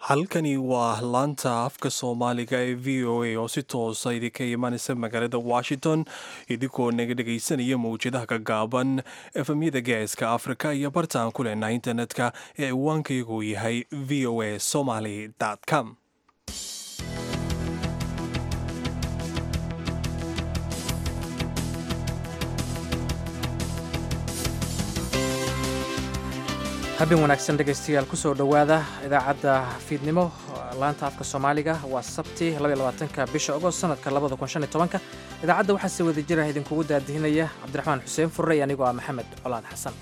halkani waa laanta afka soomaaliga ee v o a oo si toosa idinka imaanaysa magaalada washington idinkoo naga dhegaysanaya mawjadaha gagaaban efemyada geeska afrika iyo bartaan ku leenaha internetka ee ciwaankaygu yahay v o a somaly com habeen wanaagsan dhegaystayaal kusoo dhowaada idaacadda fiidnimo laanta afka soomaaliga waa sabti ka bisha ogost sanadka idaacadda waxaa si wada jira idinkugu daadihinaya cabdiraxmaan xuseen furre iyo anigoo ah maxamed colaad xasan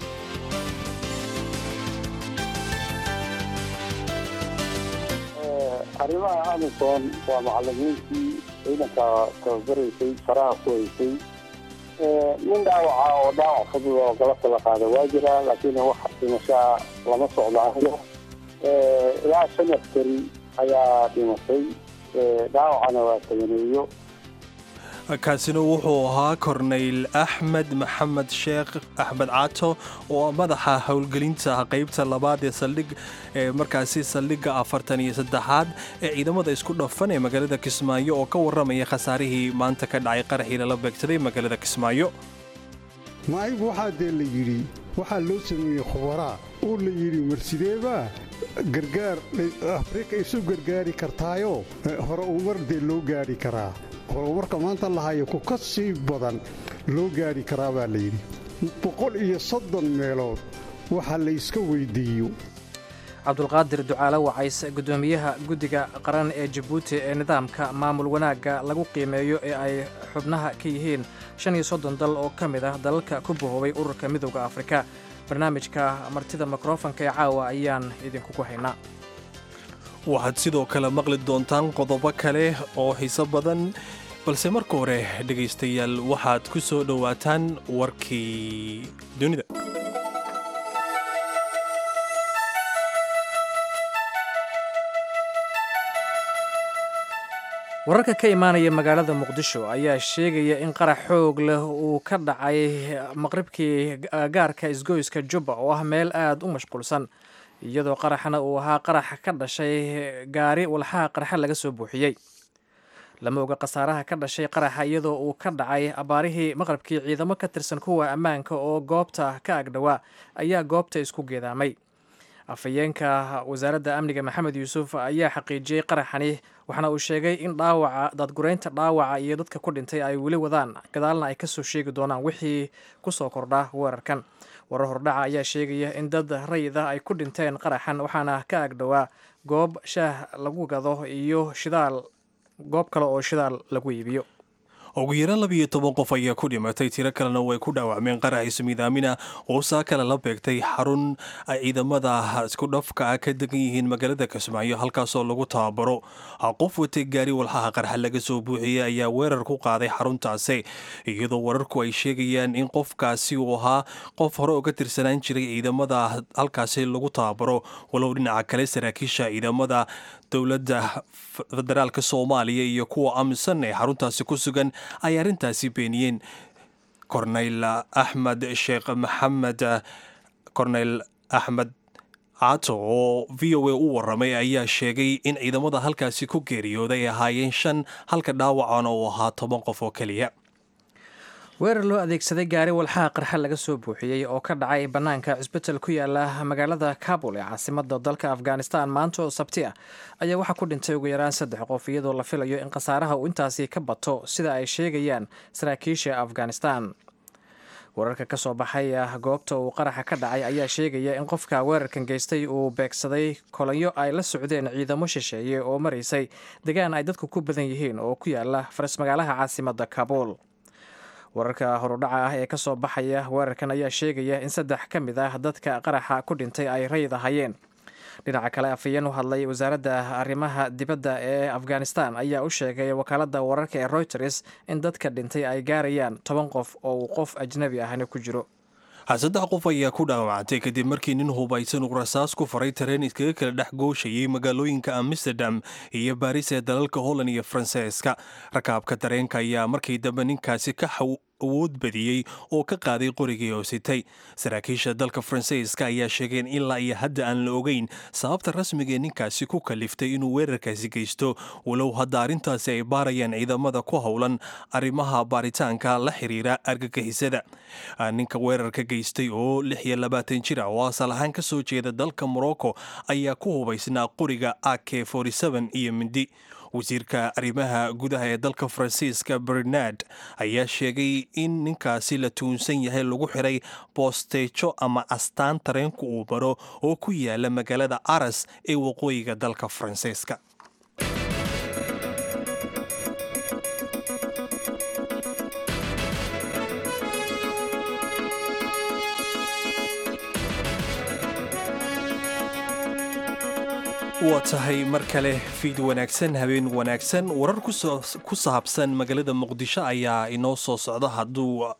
arrimaha amison waa macalimiintii ciidanka tababaraysay faraha ku haysay nin dhaawaca oo dhaawac fudud oo galabta la qaada waa jira laakiin wax dhimashaa lama socdaayo ilaa shan askari ayaa dhimatay dhaawacana waa taganeeyo kaasina wuxuu ahaa korneyl axmed maxamed sheekh axmed caato oo madaxa howlgelinta qaybta labaad ee saldhig ee markaasi saldhigga afartan iyo saddexaad ee ciidamada isku dhafan ee magaalada kismaayo oo ka warramaya khasaarihii maanta ka dhacay qaraxii lala beegsaday magaalada kismaayo maaygu waxaa dee la yidhi waxaa loo sameeyey khubaraa oo la yidhi marsideebaa gargaar afrika isu gargaari kartaayo hore umar dee loo gaadhi karaa horumarka maanta lahayo ku ka sii badan loo gaadhi karaa baa layidhi boqol iyo soddon meelood waxa layska weyddiiyo cabdulqaadir ducaale wacays guddoomiyaha guddiga qaran ee jabuuti ee nidaamka maamul wanaagga lagu qiimeeyo ee ay xubnaha ka yihiin shan iyo soddon dal oo ka mid ah dalalka ku bahoobay ururka midowda afrika barnaamijka martida mikrofonka ee caawa ayaan idinkugu haynaa waxaad sidoo kale maqli doontaan qodobo kale oo xiiso badan balse marka hore dhegaystayaal waxaad ku soo dhowaataan warkii dunida wararka ka imaanaya magaalada muqdisho ayaa sheegaya in qarax xoog leh uu ka dhacay maqribkii gaarka isgoyska jubba oo ah meel aad u mashquulsan iyadoo qaraxna uu ahaa qarax ka dhashay gaari walxaha qarxa laga soo buuxiyey lama oga khasaaraha ka dhashay qaraxa iyadoo uu ka dhacay abaarihii maqrabkii ciidamo ka tirsan kuwa ammaanka oo goobta ka agdhowaa ayaa goobta isku geedaamay afhayeenka wasaaradda amniga maxamed yuusuf ayaa xaqiijiyey qaraxani waxaana uu sheegay in dhaawaca dadgureynta dhaawaca iyo dadka ku dhintay ay weli wadaan gadaalna ay kasoo sheegi doonaan wixii kusoo kordha weerarkan warar hordhaca ayaa sheegaya in dad rayid ah ay ku dhinteen qaraxan waxaana ka agdhowaa goob shaah lagu gado iyo shidaal goob kale oo shidaal lagu iibiyo ugu yaraan labiiyo toban qof ayaa ku dhimatay tiro kalena way ku dhaawacmeen qarax ismiidaamina oo saa kale la beegtay xarun ay ciidamada isku dhafka ah ka degan yihiin magaalada kismaayo halkaasoo lagu tababaro qof watay gaari walxaha qarxa laga soo buuxiyey ayaa weerar ku qaaday xaruntaasi iyadoo wararku ay sheegayaan in qofkaasi uu ahaa qof hore uga tirsanaan jiray ciidamada halkaasi lagu tababaro walow dhinaca kale saraakiisha ciidamada dowladda federaalka soomaaliya iyo kuwa amisan ee xaruntaasi ku sugan ay arrintaasi beeniyeen korneyl axmed sheekh maxamed korneyl axmed caato oo v o a u waramay ayaa sheegay in ciidamada halkaasi ku geeriyooday ay ahaayeen shan halka dhaawacana uu ahaa toban qof oo keliya weerar loo adeegsaday gaari walxaha qarxa laga soo buuxiyey oo ka dhacay bannaanka cisbital ku yaala magaalada kabul ee caasimada dalka afghanistan maanta oo sabti ah ayaa waxaa ku dhintay ugu yaraan saddex qof iyadoo la filayo in khasaaraha uu intaasi ka bato sida ay sheegayaan saraakiisha afghanistan wararka ka soo baxay goobta uu qaraxa ka dhacay ayaa sheegaya in qofka weerarkan geystay uu beegsaday kolanyo ay la socdeen ciidamo shisheeye oo maraysay degaan ay dadku ku badan yihiin oo ku yaala faras magaalaha caasimada kabul wararka horudhaca ah ee kasoo baxaya weerarkan ayaa sheegaya in saddex ka mid ah dadka qaraxa ku dhintay ay rayid ahayeen dhinaca kale afhayeen u hadlay wasaaradda arrimaha dibadda ee afghanistan ayaa u sheegay wakaaladda wararka ee reuters in dadka dhintay ay gaarayaan toban qof oo uu qof ajnabi ahna ku jiro saddex qof ayaa ku dhaawacantay kadib markii nin hubaysan uu rasaas ku faray tareen iskaga kala dhex gooshayay magaalooyinka amsterdam iyo baris ee dalalka holland iyo faransiiska rakaabka tareenka ayaa markii dambe ninkaasi ka awood badiyey oo ka qaaday qorigii oo sitay saraakiisha dalka faransiiska ayaa sheegeen ilaa iyo hadda aan la ogeyn sababta rasmiga ee ninkaasi ku kaliftay inuu weerarkaasi geysto walow hadda arrintaasi ay baarayaan ciidamada ku howlan arrimaha baaritaanka la xiriira argagixisada ninka weerarka geystay oo lix iyo labaatan jir ah oo asal ahaan ka soo jeeda dalka morocco ayaa ku hubaysnaa qoriga ak iyo mindi wasiirka arrimaha gudaha ee dalka faransiiska bernard ayaa sheegay in ninkaasi la tuunsan yahay lagu xiray boosteejo ama astaan tareenku uu maro oo ku yaala magaalada aras ee waqooyiga dalka faransiiska waa tahay mar kale fiid wanaagsan habeen wanaagsan warar ku saabsan magaalada muqdisho ayaa inoo soo socda hadduu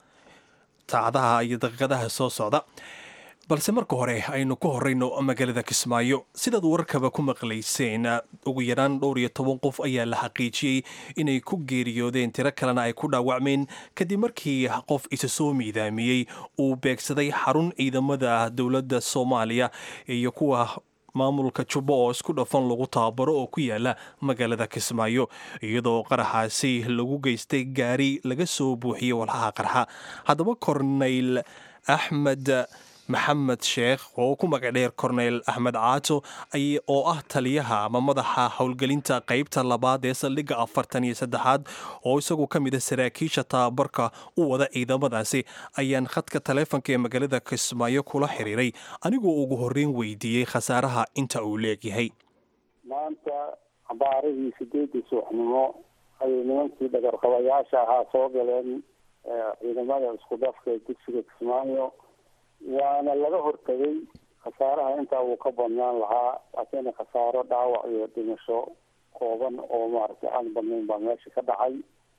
saacadaha iyo daqiiqadaha soo socda balse marka hore aynu ku horeyno magaalada kismaayo sidaad wararkaba ku maqlayseen ugu yaraan dhowr iyo toban qof ayaa la xaqiijiyey inay ku geeriyoodeen tiro kalena ay ku dhaawacmeen kadib markii qof isa soo miidaamiyey uu beegsaday xarun ciidamada dowladda soomaaliya iyo kuwa maamulka jubbo oo isku dhafan lagu tababaro oo ku yaala magaalada kismaayo iyadoo qaraxaasi lagu geystay gaari laga soo buuxiyey walxaha qarxa haddaba korneyl axmed maxamed sheekh oo ku magacdheer korneyl axmed caato oo ah taliyaha ama madaxa howlgelinta qeybta labaad ee saldhigga afartan iyo saddexaad oo isagu ka mid a saraakiisha tababarka u wada ciidamadaasi ayaan khadka taleefonka ee magaalada kismaayo kula xiriiray anigoo ugu horreyn weydiiyey khasaaraha inta uu leegyahay maanta cabaarihii sideedii suuxnimo ayay nimankii dhagarqabayaasha ahaa soo galeen ciidamada isku dhafka ee dugsiga kismaayo waana laga hortagay khasaaraha intaa uu ka badnaan lahaa laakiin khasaaro dhaawac iyo dhimasho kooban oo maaragtay aan badnayn baa meesha ka dhacay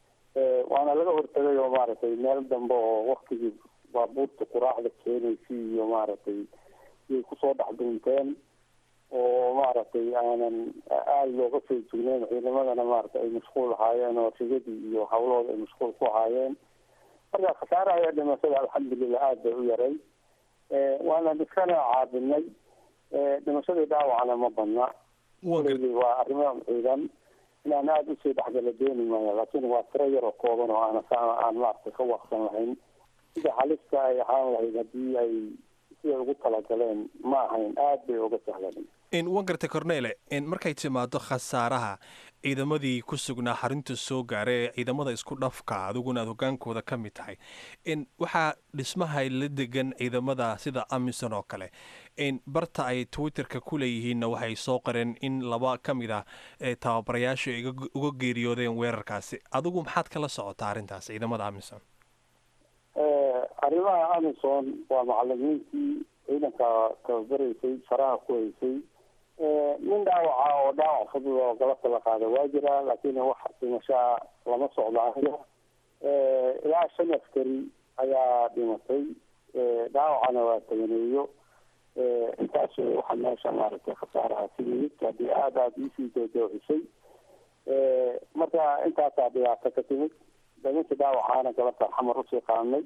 waana laga hortagay oo maaragtay meel dambe oo waktigii baabuurta quraacda keenaysay iyo maaragtay iyay kusoo dhex duunteen oo maaragtay aanan aada looga soo jugneyn ciidamadana maaragtay ay mashquul ahaayeen oo rigadii iyo hawlahooda ay mashquul ku ahaayeen marka khasaaraha iyo dhimashada alxamdulilah aada bay u yaray waana iskana caabinay dhimashadii dhaawacna ma badna waa arrimo ciidan inaan aada usii dhexgala dooni maayo laakiin waa tiro yaroo kooban oo aan aan maaragtay ka waqsan lahayn sida halista ay ahaan lahayd haddii ay siday ugu talagaleen ma ahayn aada bay uga sahlan wan gartay cornele markay timaado khasaaraha ciidamadii ku sugnaa xarinta soo gaara ee ciidamada isku dhafka adiguna aad hogaankooda ka mid tahay waxaa dhismaha la degan ciidamada sida amison oo kale barta ay twitterka ku leeyihiinna waxay soo qareen in laba ka mid ah tababarayaasha uga geeriyoodeen weerarkaasi adigu maxaad kala socotaa arrintaas ciidamada amison arrimaha amison waa macalimiintii ciidanka tababaraysay faraha ku haysay nin dhaawaca oo dhaawac fudud oo galabta la qaada waa jira laakiin wax dhimashaa lama socdo aniga ilaa shan askari ayaa dhimatay dhaawacana waa taganeeyo intaas waxa meesha maaragtay khasaaraha sidii haddii aada aada iisii doodooxisay marka intaasaa dhibaato ka timid nimankii dhaawacaana galabta xamar usii qaadnay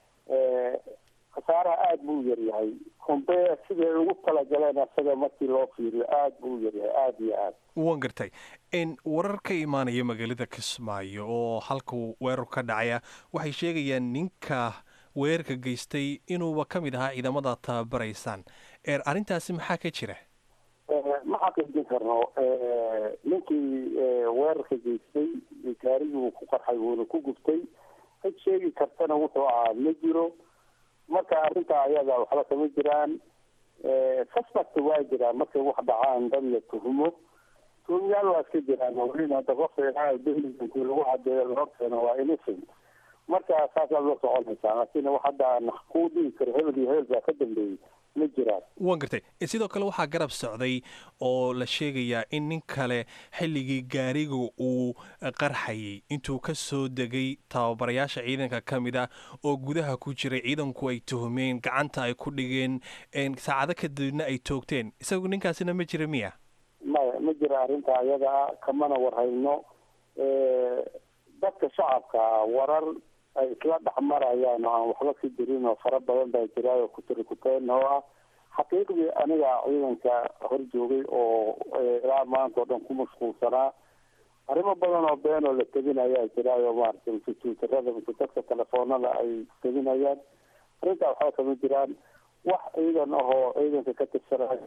khasaaraha aada buu u yaryahay humbe siday ugu talagaleen asaga markii loo fiiriyo aada buu u yaryahay aada iyo aad wan gartay warar ka imaanaya magaalada kismaayo oo halkuu weerar ka dhacaya waxay sheegayaan ninka weerarka geystay inuuba ka mid ahaa ciidamada tababaraysaan arrintaasi maxaa ka jira ma xaqiijin karno ninkii weerarka geystay gaarigii uu ku qarxay wuuna ku guftay cid sheegi kartana wuxuu ahaa ma jiro marka arrintaa ayada waxba kama jiraan suspect waa jiraan markay wax dhacaan dad la tuhumo tuhumyaal waa iska jiraan welina hadda qofka ilaahay dahligankii lagu cadeeyo lahorteena waa innocent marka saasaad la soconaysaa laakiin wax hadda kuu dhigi karo hebel iyo hebel baa ka dambeeyey ma jiraan wan gartay sidoo kale waxaa garab socday oo la sheegayaa in nin kale xilligii gaariga uu qarxayay intuu ka soo degay tababarayaasha ciidanka ka mid ah oo gudaha ku jiray ciidanku ay tuhumeen gacanta ay ku dhigeen saacado kadibna ay toogteen isagu ninkaasina ma jira miya maya ma jira arrinta ayada kamana warhayno dadka shacabka warar ay isla dhexmarayaan oo aan waxba ka jirin oo fara badan baa jiraayo kutirikuteen oo ah xaqiiqdii aniga ciidanka hor joogay oo ilaa maanta oo dhan ku mashquulsanaa arrimo badan oo been oo la teginayaa jiraayo maaragtay mise twitterada mise dadka telefoonada ay teginayaan arrintaa waxba kama jiraan wax ciidan ahoo ciidanka ka tirsanaya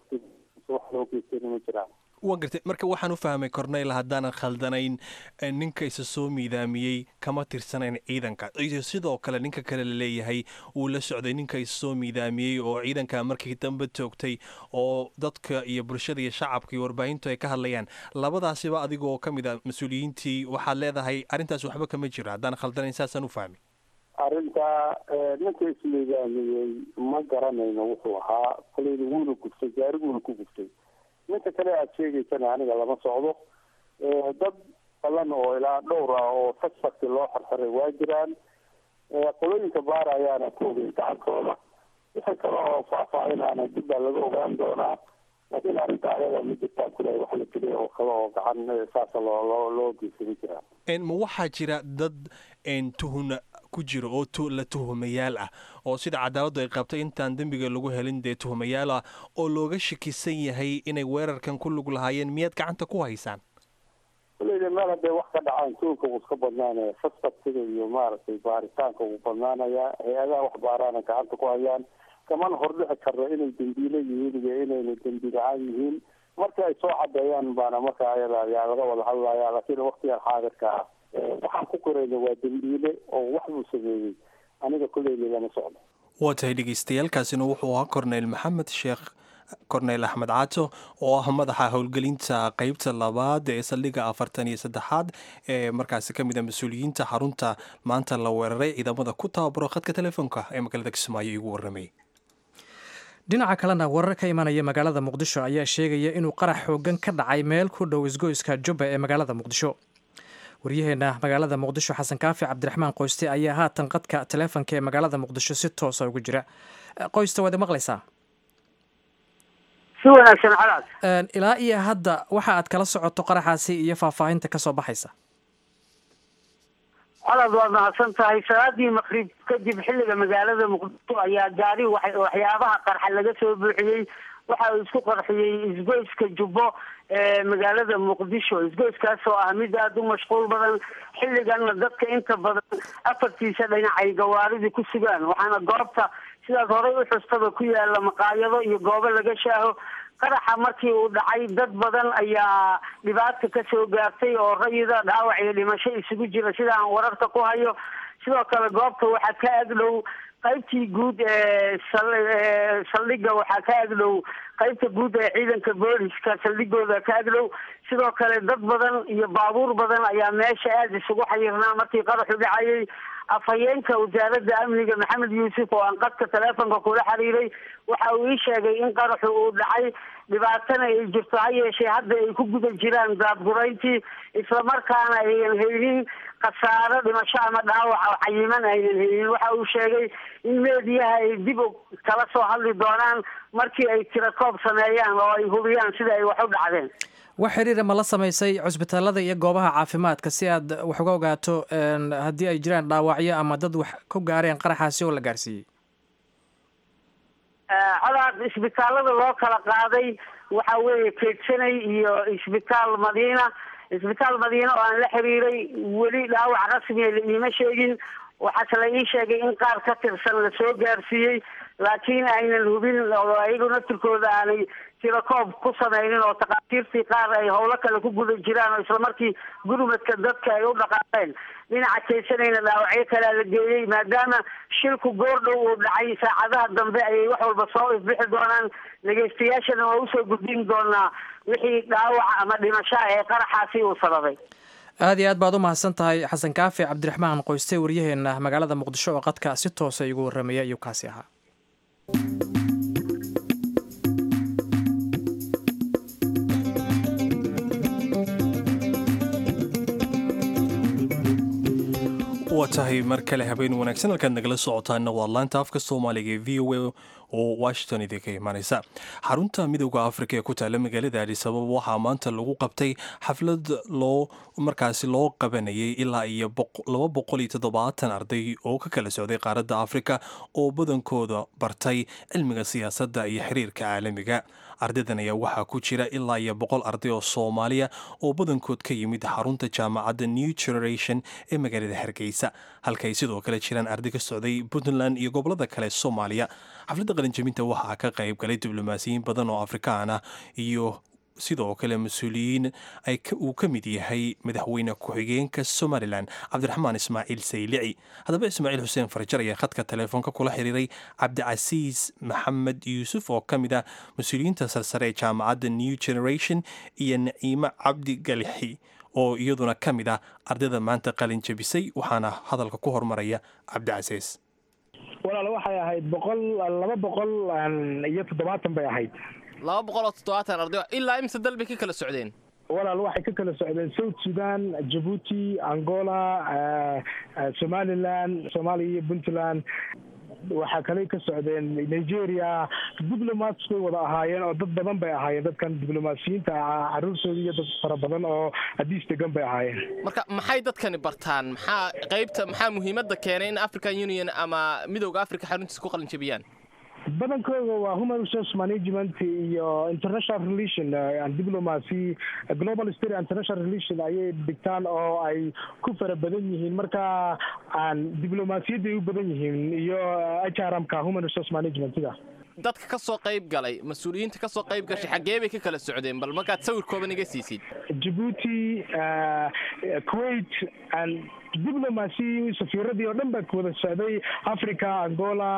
wax loo geystayna ma jiraan waa gartay marka waxaan u fahmay corneyl haddaanan khaldanayn ninka isa soo miidaamiyey kama tirsanayn ciidanka iyo sidoo kale ninka kale la leeyahay uu la socday ninka isa soo miidaamiyey oo ciidanka markii dambe toogtay oo dadka iyo bulshada iyo shacabka iyo warbaahintu ay ka hadlayaan labadaasiba adigoo ka mid a mas-uuliyiintii waxaad leedahay arrintaas waxba kama jiro haddaan khaldanayn saasaan u fahmay arrintaa ninka ismiidaamiyey ma garanayno wuxuu ahaa koleyda wuuna guftay gaariguuna ku guftay ninka kale aada sheegaysana aniga lama socdo dad badan oo ilaa dhowr ah oo suspect loo xirxiray waa jiraan qolooyinka baarayaana koogay gacantooda wixii kale oo faahfaahinaana dib baa laga ogaan doonaa laakiin arrinta ayada ma jirtaa kule wax la tiriya oo kale oo gacan saasa loo loo loo geysama jiraan ma waxaa jira dad tuhuna ku jira oo la tuhumayaal ah oo sida cadaaladdu ay qabtay intaan dembiga lagu helin dee tuhumayaal ah oo looga shakisan yahay inay weerarkan ku lug lahaayeen miyaad gacanta ku haysaan kuleyda meel hadday wax ka dhacaan tuulka wuu iska badnaanaya suspectiga iyo maaragtay baaritaanka wuu badnaanayaa hay-adaha wax baaraana gacanta ku hayaan kamana hordhici karno inay dembiile yihiin iyo inayna dembi la-aan yihiin marka ay soo cadeeyaan baana marka ayada ayaa laga wada hadlaya laakiin waktigan xaadirka ah waxaan ku korayna waa dembiile oo wax buu sameeyey aniga kulleyda lama socdo waa tahay dhegeystayaaalkaasina wuxuu ahaa corneyl maxamed sheekh corneyl axmed caato oo ah madaxa howlgelinta qeybta labaad ee saldhiga afartan iyo saddexaad ee markaasi ka mid a mas-uuliyiinta xarunta maanta la weeraray ciidamada ku tababaro khadka telefoonka ee magaalada kismaayo igu warramayay dhinaca kalena warar ka imanaya magaalada muqdisho ayaa sheegaya inuu qarax xoogan ka dhacay meel ku dhow isgoyska jubba ee magaalada muqdisho waryaheena magaalada muqdisho xasan kaafi cabdiraxmaan qoyste ayaa haatan qadka taleefonka ee magaalada muqdisho si toosa ugu jira qoyste waad maqlaysaa si wanaagsan calaas ilaa iyo hadda waxa aad kala socoto qaraxaasi iyo faahfaahinta kasoo baxaysa colaad waad mahadsan tahay salaadii maqrib kadib xilliga magaalada muqdisho ayaa gaari waxyaabaha qarxa laga soo buuxiyey waxa uu isku qarxiyey isgoyska jubbo ee magaalada muqdisho isgoyskaas oo ah mid aada u mashquul badan xilliganna dadka inta badan afartiisa dhinac ay gawaaridii ku sugaan waxaana goobta sidaas horey u xustaba ku yaala maqaayado iyo goobo laga shaaho qaraxa markii uu dhacay dad badan ayaa dhibaata kasoo gaartay oo rayida dhaawac iyo dhimasho isugu jira sida aan wararka ku hayo sidoo kale goobta waxaa ka agdhow qaybtii guud ee saldhiga waxaa ka agdhow qaybta guud ee ciidanka booliska saldhigooda ka agdhow sidoo kale dad badan iyo baabuur badan ayaa meesha aada isugu xayirnaa markii qaraxu dhacayay afhayeenka wasaaradda amniga maxamed yuusuf oo aan qadka taleefonka kula xiriiray waxa uu ii sheegay in qaraxu uu dhacay dhibaatana ay jirto ha yeeshee hadda ay ku guda jiraan daadgurayntii islamarkaana aynan haynin khasaaro dhimasho ama dhaawac oo cayiman aynan haynin waxa uu sheegay in meediyaha ay dib kala soo hadli doonaan markii ay tirakoob sameeyaan oo ay hubiyaan sida ay wax u dhacdeen wax xiriira ma la samaysay cusbitaalada iyo goobaha caafimaadka si aad wax uga ogaato haddii ay jiraan dhaawacyo ama dad wax ku gaareen qaraxaasi oo la gaarsiiyey colaad isbitaalada loo kala qaaday waxa weeye keegsanay iyo isbitaal madiina isbitaal madiina oo aan la xiriiray weli dhaawac rasmiya la iima sheegin waxaase la ii sheegay in qaar ka tirsan la soo gaarsiiyey laakiin aynan hubin oo ayagu naftirkooda aanay tirakoob ku sameynin oo takhaatiirtii qaar ay howlo kale ku guda jiraan oo islamarkii gurmadka dadka ay u dhaqaaqeen dhinaca keysanayna dhaawacyo kalea la geeyey maadaama shilku goordhow uu dhacay saacadaha dambe ayay wax walba soo ifbixi doonaan dhegeystayaashana waa usoo gudbin doonaa wixii dhaawaca ama dhimashaa ee qaraxaasi uu sababay aada iyo aad baad u mahadsan tahay xasan kaafi cabdiraxmaan qoyste waryaheena magaalada muqdisho oo qadka si toosa igu warramaya ayuu kaasi ahaa waa tahay mar kale habeen wanaagsan halkaad nagala socotaana waa laanta afka soomaaliga ee v o a oo washington idinka imanaysa xarunta midooda afrika ee ku taala magaalada adisababa waxaa maanta lagu qabtay xaflad loo markaasi loo qabanayay ilaa iyo laba boqol iyo toddobaatan arday oo ka kala socday qaaradda afrika oo badankooda bartay cilmiga siyaasadda iyo xiriirka caalamiga ardaydan ayaa waxaa ku jira ilaa iyo boqol arday oo soomaaliya oo badankood ka yimid xarunta jaamacadda new generation ee magaalada hargeysa halkaay sidoo kale jiraan arday ka socday puntland iyo gobolada kale soomaaliya xafladda qalinjabinta waxaa ka qayb galay diblomaasiyiin badan oo afrikaan ah iyo sidoo kale mas-uuliyiin uu ka mid yahay madaxweyne ku-xigeenka somalilan cabdiraxmaan ismaaciil saylici haddaba ismaaciil xuseen farjar ayaa khadka teleefoonka kula xiriiray cabdicasiis maxamed yuusuf oo ka mid ah mas-uuliyiinta sarsare ee jaamacadda new generation iyo naciimo cabdi galixi oo iyaduna ka mid ah ardayda maanta qalin jabisay waxaana hadalka ku hormaraya cabdicasiis walaal waxay ahayd boqol laba boqol iyo toddobaatan bay ahayd laba boqol oo toddobaatan arday ilaa imse dal bay ka kala socdeen walaal waxay ka kala socdeen south sudan jabuuti angola somalilan soomaaliya iyo puntland waxaa kale ka socdeen nigeria diplomats bay wada ahaayeen oo dad badan bay ahaayeen dadkan diblomaasiyiinta caruurtooda iyo dad fara badan oo hadiis degan bay ahaayeen marka maxay dadkani bartaan maxaa qaybta maxaa muhiimadda keenay in african union ama midowda africa xaruntiisa ku qalinjabiyaan badankooda waa human resource management iyo international relation and diplomacy global state international relation ayay dhigtaan oo ay ku fara badan yihiin marka aan diblomaasiyadday u badan yihiin iyo h r m ka human resource managementiga dadka ka soo qayb galay mas-uuliyiinta ka soo qayb gashay xaggee bay ka kala socdeen bal markaad sawir kooban iga siisid jabuuti kuwait and diplomacy safiiradii oo dhan baa wada socday africa angola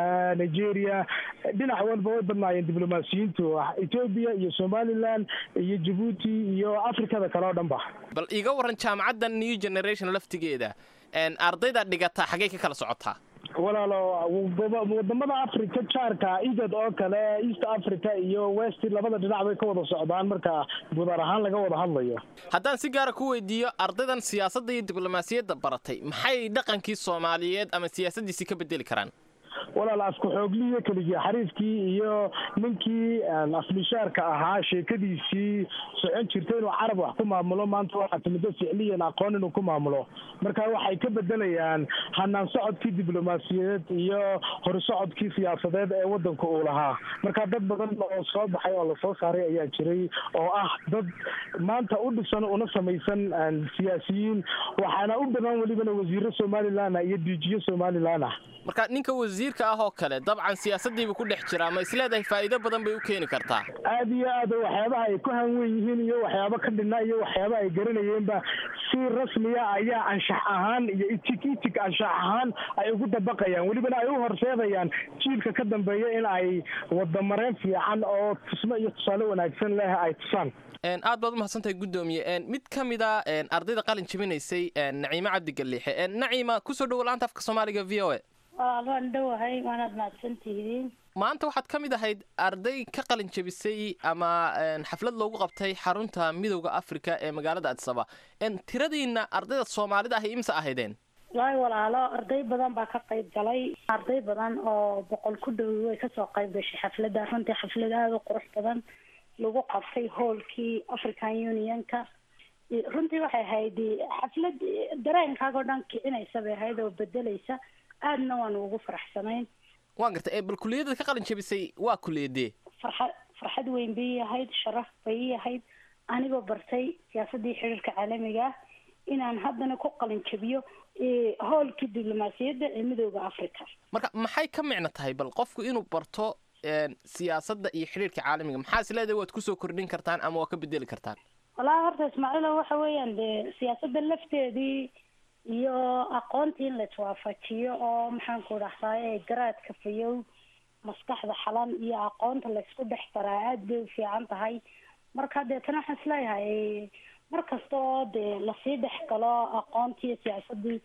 nigeria dhinac walba way badnaayeen diblomaasiyiintu ethoobia iyo somaliland iyo jabuuti iyo africada kale oo dhan ba bal iga waran jaamacadda new generation laftigeeda ardayda dhigataa xaggey ka kala socotaa walaalo wadamada africa jaarka igad oo kale east africa iyo west labada dhinac bay ka wada socdaan marka gudaar ahaan laga wada hadlayo haddaan si gaara ku weydiiyo ardaydan siyaasadda iyo diblomaasiyadda baratay maxay dhaqankii soomaaliyeed ama siyaasaddiisii ka bedeli karaan walaal afku xoogliyo keligii xariifkii iyo ninkii afmishaarka ahaa sheekadiisii socon jirta inuu carab wax ku maamulo maanta waxaa timiddo ficliyan aqoon inuu ku maamulo marka waxay ka bedelayaan hanaan socodkii diblomaasiyadeed iyo horsocodkii siyaasadeed ee wadanka uu lahaa marka dad badan oo soo baxay oo lasoo saaray ayaa jiray oo ah dad maanta u dhisan una samaysan siyaasiyiin waxaana u badan welibana wasiiro somalilan ah iyo diijiyo somalilan ah marka ninka wasiirka ah oo kale dabcan siyaasaddiibuu ku dhex jiraa ma isleedahay faa'iido badan bay u keeni kartaa aada iyo aad waxyaabaha ay ku hanwen yihiin iyo waxyaabo ka dhinna iyo waxyaaba ay garanayeenba si rasmiya ayaa anshax ahaan iyo itig itig anshax ahaan ay ugu dabaqayaan welibana ay u horseedayaan jiilka ka dambeeya in ay wadamareen fiican oo tusmo iyo tusaale wanaagsan leh ay tusaan aad baad umahadsantahay guddoomiye mid ka mid a ardayda qalin jabinaysay naciimo cabdi galliixe naciima kusoo dhowo laanta afka soomaaliga v o a waan dhowahay waanaad mahadsantihiin maanta waxaad ka mid ahayd arday ka qalin jabisay ama xaflad loogu qabtay xarunta midowda africa ee magaalada adisaba tiradiina ardayda soomaalida ahi imse ahaydeen wallaahi walaalo arday badan baa ka qayb galay arday badan oo boqol ku dhow way kasoo qayb gashay xafladda runtii xaflad aada u qurux badan lagu qabtay hoolkii african unionka runtii waxay ahayd xaflad dareenkaagoo dhan kicinaysa bay ahayd oo bedelaysa aadna waan ugu faraxsanayn waan gartay bal kuliyadda ka qalin jabisay waa kuliyadee farxad farxad weyn bay ii ahayd sharaf bay ii ahayd anigoo bartay siyaasaddii xiriirka caalamiga ah inaan haddana ku qalin jabiyo hoolkii diblomaasiyadda ee midooda africa marka maxay ka micno tahay bal qofku inuu barto siyaasadda iyo xiriirka caalamiga maxaa is leedahay waad kusoo kordhin kartaan ama waa ka bedeli kartaan wallaahi horta ismaaciilo waxa weeyaan dee siyaasadda lafteedii iyo aqoontii in la iswaafajiyo oo maxaan ku dhahdaay garaadka fayow maskaxda xalan iyo aqoonta laysku dhex daraa aada bay u fiican tahay marka deetana waxaan isleeyahay mar kasta oo dee lasii dhex galo aqoontii iyo siyaasadii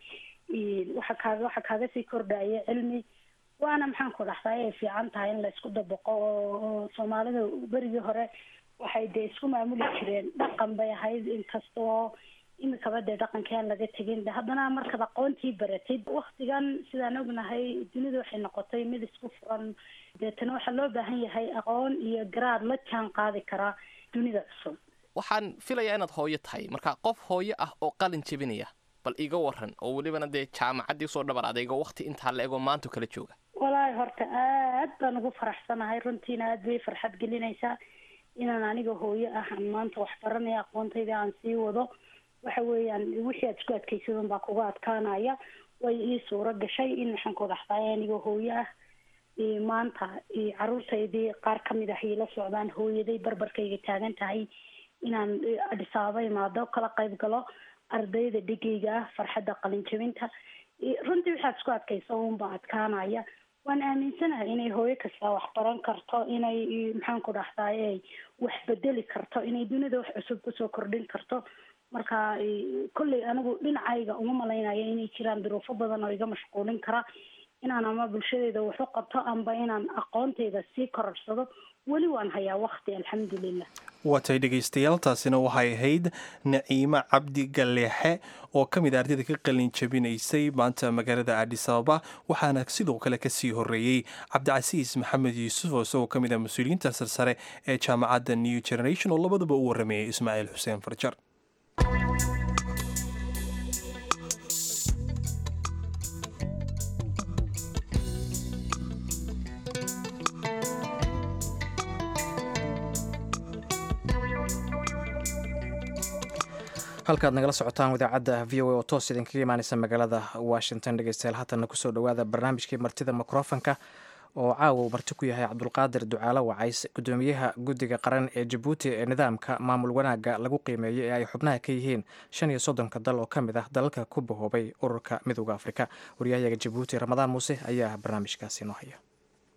waxa kaaga waxa kaaga sii kordhaya cilmi waana maxaan ku dhahdaay ay fiican tahay in laysku dabaqo oo soomaalida berigii hore waxay dee isku maamuli jireen dhaqan bay ahayd inkastoo imikaba dee dhaqankii aan laga tegin haddana markaad aqoontii baratid waktigan sidaan ognahay dunidu waxay noqotay mid isku furan deetana waxaa loo baahan yahay aqoon iyo garaad la jaan qaadi karaa dunida cusub waxaan filayaa inaad hooyo tahay marka qof hooyo ah oo qalin jebinaya bal iga waran oo welibana dee jaamacaddii usoo dhabar adaygo wakti intaa la egoo maanta kala jooga walaahi horta aad baan ugu faraxsanahay runtiina aad bay farxad gelinaysaa inaan aniga hooyo ah aan maanta wax baranaya aqoontayda aan sii wado waxa weeyaan wixii aad isku adkaysadun baa kuga adkaanaya way ii suuro gashay in waxaan ku dhaxtaay aniga hooyo ah maanta caruurtaydii qaar kamid ah ila socdaan hooyaday barbarkayga taagan tahay inaan adhisaaba imaado kala qayb galo ardayda dhigayga ah farxadda qalinjabinta runtii waxaad isku adkaysa unba adkaanaya waan aaminsanahay inay hooyo kasta wax baran karto inay maxaan ku dhahdaay wax bedeli karto inay dunida wax cusub kusoo kordhin karto marka kolley anigu dhinacayga uma malaynayo inay jiraan duruufo badan oo iga mashquulin kara inaan ama bulshadeeda wax u qabto amba inaan aqoontayda sii kororsado weli waan hayaa wakti alxamdulilah waatay dhegaystayaal taasina waxay ahayd naciimo cabdi galeexe oo ka mid a ardayda ka qalin jabinaysay maanta magaalada adis ababa waxaana sidoo kale kasii horeeyey cabdicasiis maxamed yuusuf oo isagoo ka mid ah mas-uuliyiinta sarsare ee jaamacadda new generation oo labadaba u warameeyey ismaaciil xuseen farjar halkaad nagala socotaan idaacadda v o a oo toos idinkaga imaaneysa magaalada washington dhegeystayaal haatanna kusoo dhowaada barnaamijkii martida mikrofonka oo caawa uu marti ku yahay cabdulqaadir ducaalo wacays gudoomiyaha guddiga qaran ee jabuuti ee nidaamka maamul wanaagga lagu qiimeeyey ee ay xubnaha ka yihiin shan iyo soddonka dal oo ka mid ah dalalka ku bahoobay ururka midooda afrika waryahayaga jabuuti ramadaan muuse ayaa barnaamijkaasi noo haya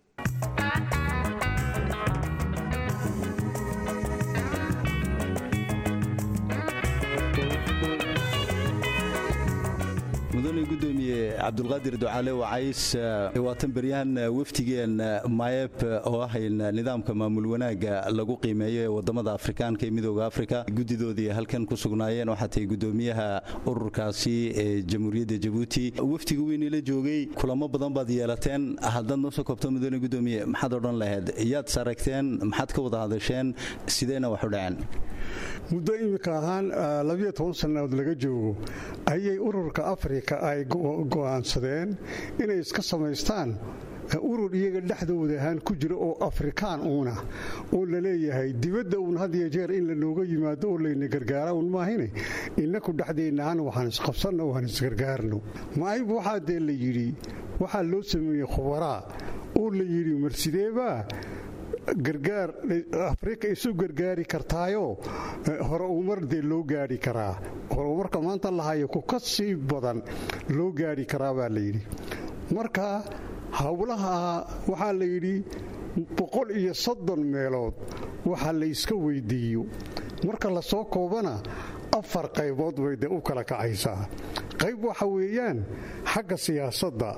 mudane gudoomiye cabdulqaadir ducaale wacays waatan beryahan wafdigeen mayeb oo ahayn nidaamka maamul wanaagga lagu qiimeeyo ee wadamada afrikaanka ee midooda afrika guddidoodii halkan ku sugnaayeen waxaa tahay gudoomiyaha ururkaasi ee jamhuuriyadda jabuuti wafdiga weynila joogay kulamo badan baad yeelateen haddaad noo soo koobto mudane gudoomiye maxaad odhan lahayd yaad saragteen maxaad ka wada hadasheen sideyna wax u dhaceen muddo imika ahaan labiyo toban sannadood laga joogo ayay ururka afrika ay go'aansadeen inay iska samaystaan urur iyaga dhexdooda ahaan ku jira oo afrikaan uuna oo la leeyahay dibadda uun had iyo jeer in lanooga yimaado oo layna gargaara un maahine innaku dhexdeennaaan waxaan isqabsanno waan isgargaarno maayb waxaa dee la yidhi waxaa loo sameeyey khubaraa oo la yidhi marsideebaa gargaar afrika isu gargaari kartaayo hore umar dee loo gaari karaa horumarka maanta lahayo ku ka sii badan loo gaari karaa baa layidhi marka howlaha waxaa la yidhi boqol iyo soddon meelood waxa layska weydiiyo marka lasoo koobana afar qaybood bay dee u kala kacaysaa qayb waxa weeyaan xagga siyaasadda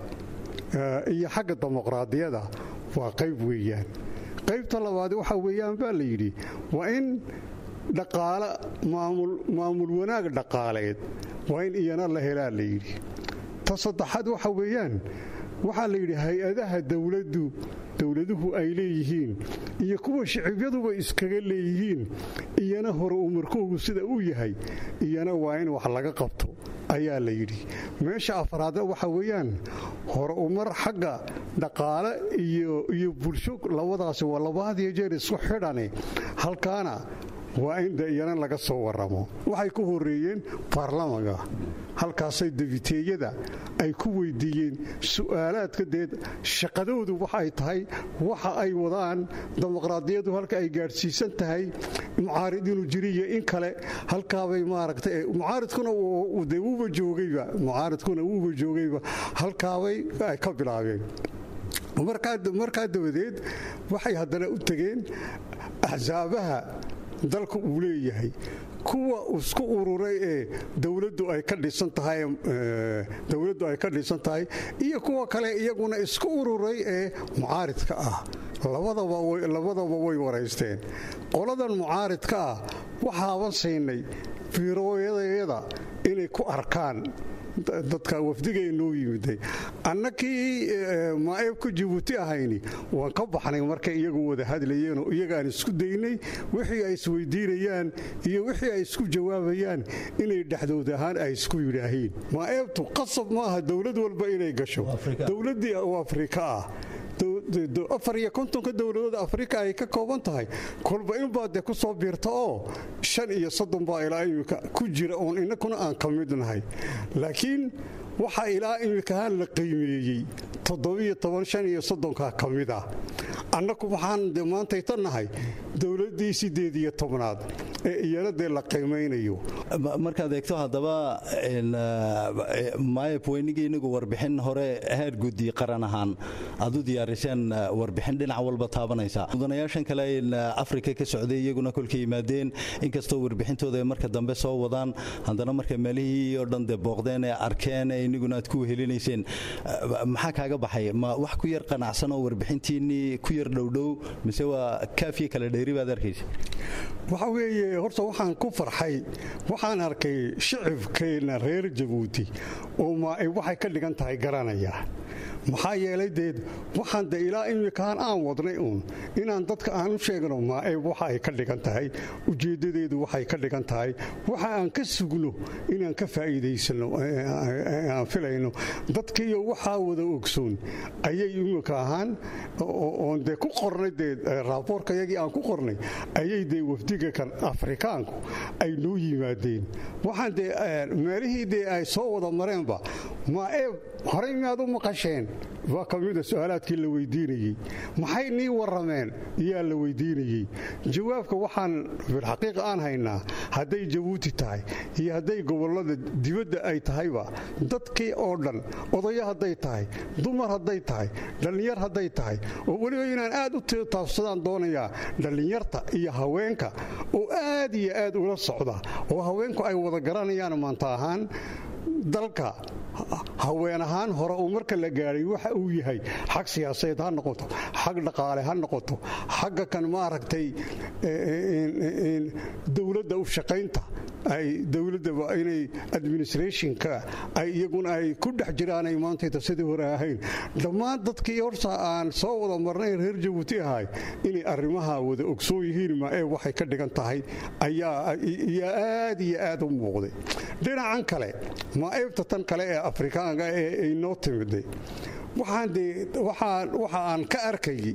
iyo xagga dimuqraadiyada waa qayb weeyaan qaybta labaad waxa weeyaan baa la yidhi waa in dhaqaale maamul wanaag dhaqaaleed waa in iyana la helaa la yidhi ta saddexaad waxa weeyaan waxaa la yidhi hay-adaha dowladdu dowladuhu ay leeyihiin iyo kuwa shicibyaduba iskaga leeyihiin iyana hore umarkoogu sida uu yahay iyana waa in wax laga qabto ayaa la yidhi meesha afraadna waxa weeyaan hore umar xagga dhaqaale iyo bulsho labadaasi waa labahadiyo jeer isku xidhane halkaana waa in de iyana laga soo waramo waxay ku horeeyeen baarlamanka halkaasay debiteeyada ay ku weydiiyeen su'aalaadka deed shaqadoodu waxay tahay waxa ay wadaan dimuqraadiyadu halka ay gaadhsiisan tahay mucaarid inuu jiriyo in kale halkaabay maaragta mucaaridkuna de wuuba joogayba mucaaridkuna wuuba joogayba halkaabay ay ka bilaabeen markaa dabadeed waxay haddana u tegeen axsaabaha dalka uu leeyahay kuwa isku ururay ee dowladdu ay ka dhisan tahay dowladdu ay ka dhisan tahay iyo kuwa kale iyaguna isku ururay ee mucaaridka ah labadaba way waraysteen qoladan mucaaridka ah waxaaban siinay fiirooyadayada inay ku arkaan dadka wafdigay noo yimiday annakii maaeebka jabuuti ahayni waan ka baxnay markay iyagu wada hadlayeenoo iyagaan isku daynay wixii ay isweydiinayaan iyo wixii ay isku jawaabayaan inay dhexdood ahaan ay isku yidhaahiin maaeebtu qasab maaha dowlad walba inay gasho dowladdii oo afrika ah afar iyo kontonka dowladood afrika ay ka kooban tahay kolba inbaa dee ku soo biirta oo shan iyo soddon baa ilaa imika ku jira oon innakuna aan ka mid nahay laakiin waxaa ilaa imikahaan la qiimeeyey toddobiyo toban shan iyo soddonka ka mid ah annaku waxaan de maantayta nahay dowladdii siddeed iyo tobnaad ee iyana dee la qiimaynayo markaad eegto haddaba maayab weynigii inagu warbixin hore heer guddi qaran ahaan aad u diyaariseen warbixin dhinac walba taabanaysa mudanayaashan kale afrika ka socday iyaguna kolka yimaadeen inkastoo warbixintooda ay marka dambe soo wadaan haddana markay meelihii oo dhan dee booqdeen ee arkeen ee iniguna aad ku wehelinayseen maxaa kaaga baxay ma wax ku yar qanacsan oo warbixintiinnii ku yar dhowdhow mise waa kaafiye kale dheeri baad arkaysa waxa weeye horta waxaan ku farxay waxaan arkay shicibkeenna reer jabuuti oo maaib waxay ka dhigan tahay garanaya maxaa yeelay deed waxaan de ilaa imikaan aan wadnay uun inaan dadka aan u sheegno maaib waxa ay ka dhigan tahay ujeeddadeedu waxay ka dhigan tahay waxa aan ka sugno inaan ka faa'iidaysano aan filayno dadkiiyo waxaa wada ogsoon ayay imika ahaan oon dee ku qornay dee raaboorkayagii aan ku qornay ayay dee wafdiga kan afrikaanku ay noo yimaadeen waxaan dee meelihii dee ay soo wada mareenba maaeeb horey miyaad u maqasheen waa ka mida su-aalaadkii la weydiinayey maxay nii warrameen yaa la weydiinayey jawaabka waxaan filxaqiiqa aan haynaa hadday jabuuti tahay iyo hadday gobollada dibadda ay tahayba dadkii oo dhan odayo hadday tahay dumar hadday tahay dhallinyar hadday tahay oo weliba inaan aad u taabsadaan doonayaa dhallinyarta iyo haweenka oo aad iyo aad ula socda oo haweenku ay wada garanayaan maanta ahaan dalka haween ahaan hore uu marka la gaadhay waxa uu yahay xag siyaasadeed ha noqoto xag dhaqaale ha noqoto xagga kan maaragtay dowladda u shaqaynta ay dowladaba inay administrationka ay iyaguna ay ku dhex jiraanay maantayta sidii hore ahayn dhammaan dadkii horta aan soo wada marnay reer jabuuti ahay inay arrimaha wada ogsoon yihiin maaee waxay ka dhigan tahay ayaa aad iyo aad u muuqday dhinacan kale maaeebta tan kale ee afrikaanka ee ay noo timiday waxa aan ka arkayay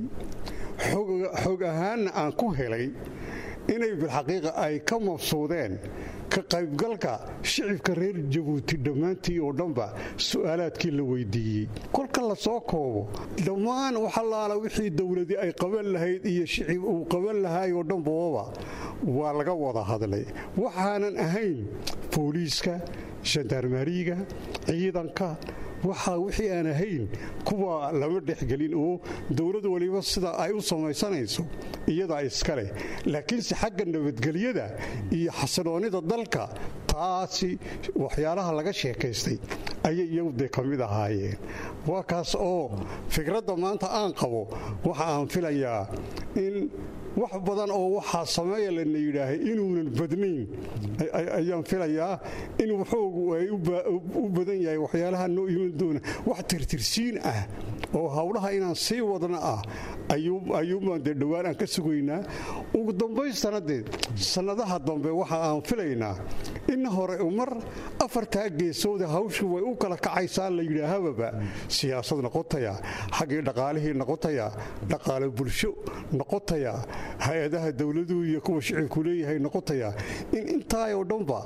xog ahaanna aan ku helay inay bilxaqiiqa ay ka mabsuudeen ka qaybgalka shicibka reer jabuuti dhammaantii oo dhanba su'aalaadkii la weydiiyey kolka la soo koobo dhammaan waxalaala wixii dowladii ay qaban lahayd iyo shicib uu qaban lahaay oo dhanbababa waa laga wada hadlay waxaanan ahayn booliiska shandarmariga ciidanka waxaa wixii aan ahayn kuwa lama dhexgelin oo dowlad waliba sida ay u samaysanayso iyadaa iska leh laakiinse xagga nabadgelyada iyo xasiloonnida dalka taasi waxyaalaha laga sheekaystay ayay iyagu dee ka mid ahaayeen waa kaas oo fikradda maanta aan qabo waxa aan filayaa in wax badan oo waxaa sameeya lana yidhaahay inuunan badnayn ayaan filayaa in waxoogu ay u badan yahay waxyaalaha noo iman doona wax tirtirsiin ah oo howlaha inaan sii wadna ah ayuubaan dee dhowaan aan ka sugaynaa ugu dambaystana dee sannadaha dambe waxa aan filaynaa in hore mar afartaa geesooda hawshu way u kala kacaysaa la yidhaahababa siyaasad noqotaya xaggii dhaqaalihii noqotaya dhaqaale bulsho noqotaya hay-adaha dowladuhu iyo kuwa shicibku leeyahay noqotaya in intaayoo dhanba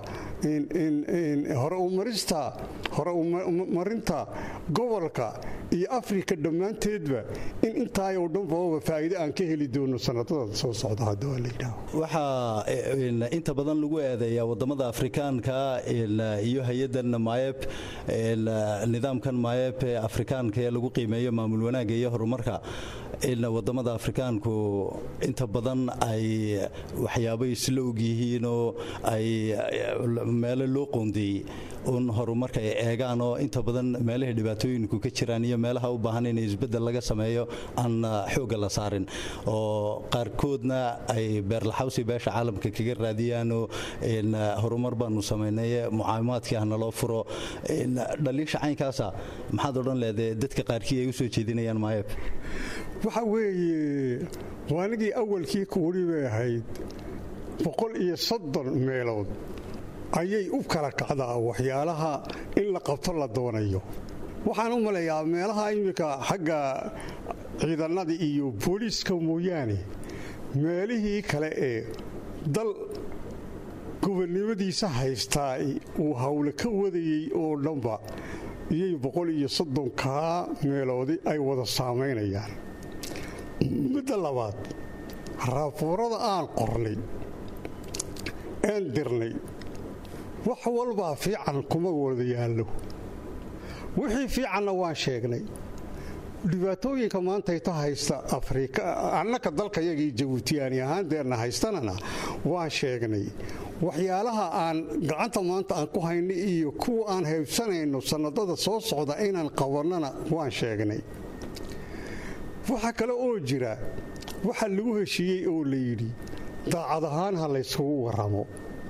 hore umarista hore umarinta gobolka iyo afrika dhammaanteedba in intaayoo dhanbaba faa'iide aan ka heli doono sanadada soo socda haddii waa la yidhaaho waxaa inta badan lagu eedeeyaa wadamada afrikaanka iyo hay-adan maayeb nidaamkan maayeb ee afrikaanka ee lagu qiimeeyo maamul wanaagga iyo horumarka wadamada afrikaanku inta badan ay waxyaabo isla og yihiin oo ay meelo loo qoondeeyey un horumarka ay eegaan oo inta badan meelahay dhibaatooyinku ka jiraan iyo meelaha u baahan in isbeddel laga sameeyo aan xoogga la saarin oo qaarkoodna ay beerlaxawsi beesha caalamka kaga raadiyaanoo horumar baanu samaynay mucaawimaadkii ah naloo furo dhaliisha caynkaasa maxaad odhan leedae dadka qaarkii ay u soo jeedinayaan maayab waxa weeye waanigii awalkii kuweli bay ahayd boqol iyo soddon meelood ayay u kala kacdaa waxyaalaha in la qabto la doonayo waxaan u malayaa meelaha iminka xagga ciidannada iyo booliiska mooyaane meelihii kale ee dal gobonnimadiisa haystaa uu hawle ka wadayey oo dhanba iyay boqol iyo soddonkaa meeloodi ay wada saamaynayaan midda labaad raabuurada aan qornay aan dirnay wax walbaa fiican kuma wada yaallo wixii fiicanna waan sheegnay dhibaatooyinka maantayta haysta afrika annaka dalkayagii jabuutiyaani ahaandeerna haystanana waan sheegnay waxyaalaha aan gacanta maanta aan ku hayna iyo kuwa aan haybsanayno sannadada soo socda inaan qabannana waan sheegnay waxa kale oo jira waxa lagu heshiiyey oo la yidhi daacad ahaan ha laysugu waramo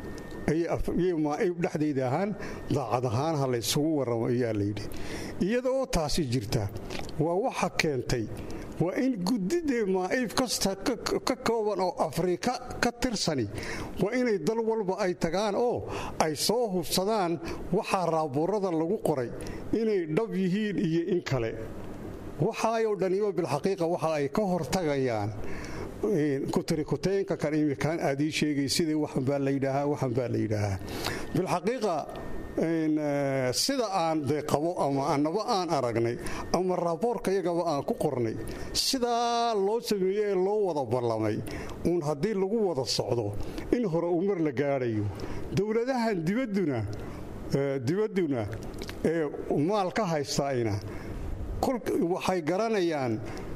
maaib dhexdayda ahaan daacad ahaan ha laysugu waramo ayaa layidhi iyada oo taasi jirta waa waxa keentay waa in gudidee maa'iib kasta ka kooban oo afrika ka tirsani waa inay dal walba ay tagaan oo ay soo hubsadaan waxaa raabuurada lagu qoray inay dhab yihiin iyo in kale waxaayoo dhaniba bilxaqiiqa waxa ay ka hortagayaan kutirikuteenka kan imikaan aad ii sheegay sidai waxan baa layidhaahaa waxan baa la yidhaahaa bilxaqiiqa sida aan de qabo ama annaba aan aragnay ama raaboorka yagaba aan ku qornay sidaa loo sameeye ee loo wada ballamay uun haddii lagu wada socdo in hore umar la gaadhayo dowladahan dibadduna dibadduna ee maal ka haystayna waxay garanayaan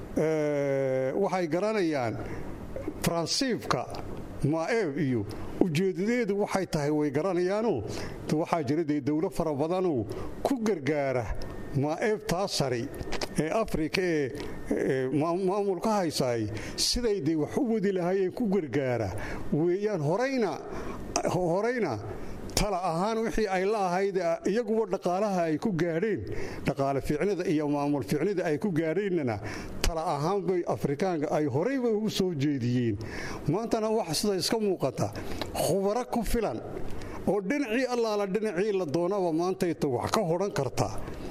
waxay garanayaan faransiibka maaeeb iyo ujeedadeedu waxay tahay way garanayaanoo waxaa jira dee dowlo fara badanoo ku gargaara maaeebtaa sari ee afrika ee maamulka haysaay siday dee wax u wadi lahaayeen ku gargaara weeyaan horayna tala ahaan wixii ay la ahayd iyaguba dhaqaalaha ay ku gaadheen dhaqaale fiicnida iyo maamul fiicnida ay ku gaadheennana tala ahaan bay afrikaanka ay horayba ugu soo jeediyeen maantana waxa sida iska muuqata khubaro ku filan oo dhinacii allaala dhinacii la doonaba maantayta wax ka hodhan karta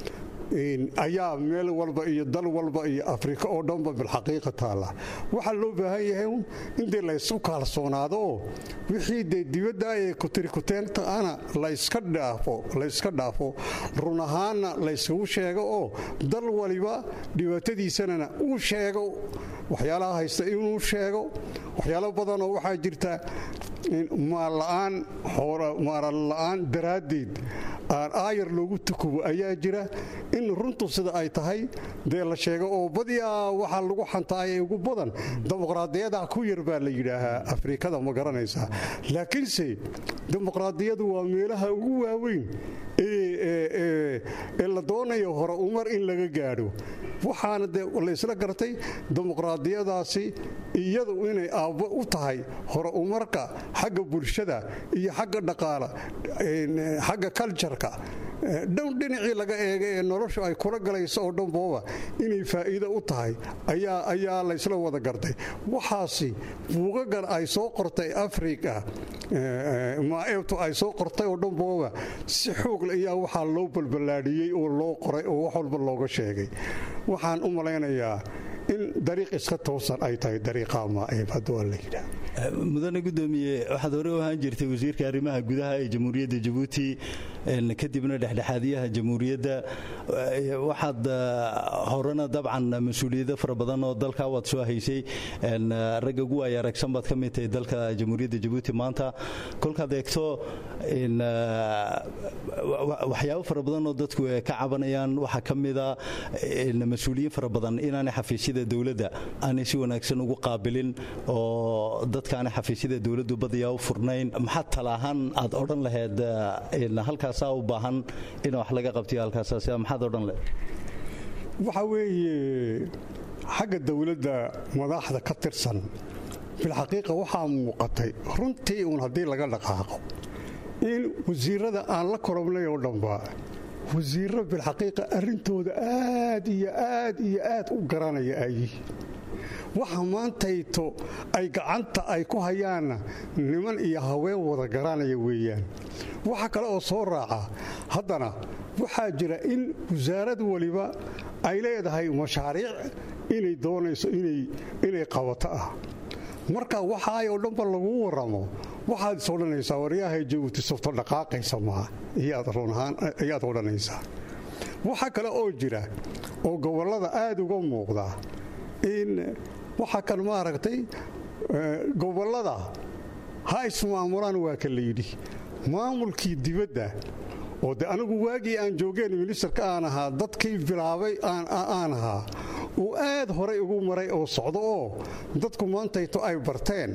ayaa meel walba iyo dal walba iyo afrika oo dhanba bilxaqiiqa taalla waxaa loo baahan yahay in dee laysu kaalsoonaado oo wixii dee dibadda ee kutirikuteentana layska dhaafo layska dhaafo run ahaanna laysugu sheego oo dal waliba dhibaatadiisanana uu sheego waxyaalaha haysta inuu sheego waxyaalo badanoo waxaa jirta maalla'aan maaranla'aan daraaddeed aan aayar loogu tukubo ayaa jira in runtu sida ay tahay dee la sheego oo badiyaa waxaa lagu xantaayay ugu badan dimuqraadiyada ku yar baa la yidhaahaa afrikada ma garanaysaa laakiinse dimuqraadiyadu waa meelaha ugu waaweyn ee la doonayo hore umar in laga gaadho waxaana dee laysla gartay dimuqraadiyadaasi iyadu inay aabbo u tahay hore umarka xagga bulshada iyo xagga dhaqaala xagga kaljarka dhow dhinacii laga eega ee noloshu ay kula galayso oo dhanbooba inay faa'iido u tahay ayaa laysla wada gartay waxaasi buugagan ay soo qortay afrika maaeebtu ay soo qortay oo dhanbooba si xoogle ayaa waxaa loo balballaadhiyey oo loo qoray oo wax walba looga sheegay waxaan u malaynayaa in dariiq iska toosan ay tahay dariiqa maaeeb hadduu la yidhaah mudane gudoomiye waxaad hore u ahaan jirtay wasiirka arrimaha gudaha ee jamhuuriyadda jabuuti kadibna dhexdhexaadiyaha jamhuuriyadda waxaad horena dabcan mas-uuliyado fara badan oo dalka waad soo haysay ragga ugu waaya aragsan baad ka mid tahay dalka jamhuuriyadda jabuuti maanta kolkaad eegto waxyaabo fara badan oo dadku ka cabanayaan waxaa ka mida mas-uuliyiin fara badan inaanay xafiisyada dowladda aanay si wanaagsan ugu qaabilin oo dadkaana xafiisyada dowladdu badiyaa u furnayn maxaad tala ahaan aad odhan lahayd halkaasaa u baahan in wax laga qabtiyo halkaasaas maxaad odhan lahayd waxa weeye xagga dowladda madaxda ka tirsan bilxaqiiqa waxaa muuqatay runtii uun haddii laga dhaqaaqo in wasiirada aan la korobnay oo dhanba wasiirro bilxaqiiqa arrintooda aad iyo aad iyo aad u garanaya ay waxa maantayto ay gacanta ay ku hayaanna niman iyo haween wada garanaya weeyaan waxa kale oo soo raaca haddana waxaa jira in wasaarad waliba ay leedahay mashaariic inay doonayso inay qabato ah marka waxaay oo dhanba lagu waramo waxaad is odhanaysaa waryahay jabuuti softo dhaqaaqaysa maa ayaad odhanaysaa waxa kale oo jira oo gobollada aad uga muuqda in waxa kan maaragtay gobollada ha ismaamulaan waa ka layidhi maamulkii dibadda oo de anigu waagii aan joogeen ministarka aan ahaa dadkii bilaabay aan ahaa uu aad horay ugu maray oo socdo oo dadku maantayto ay barteen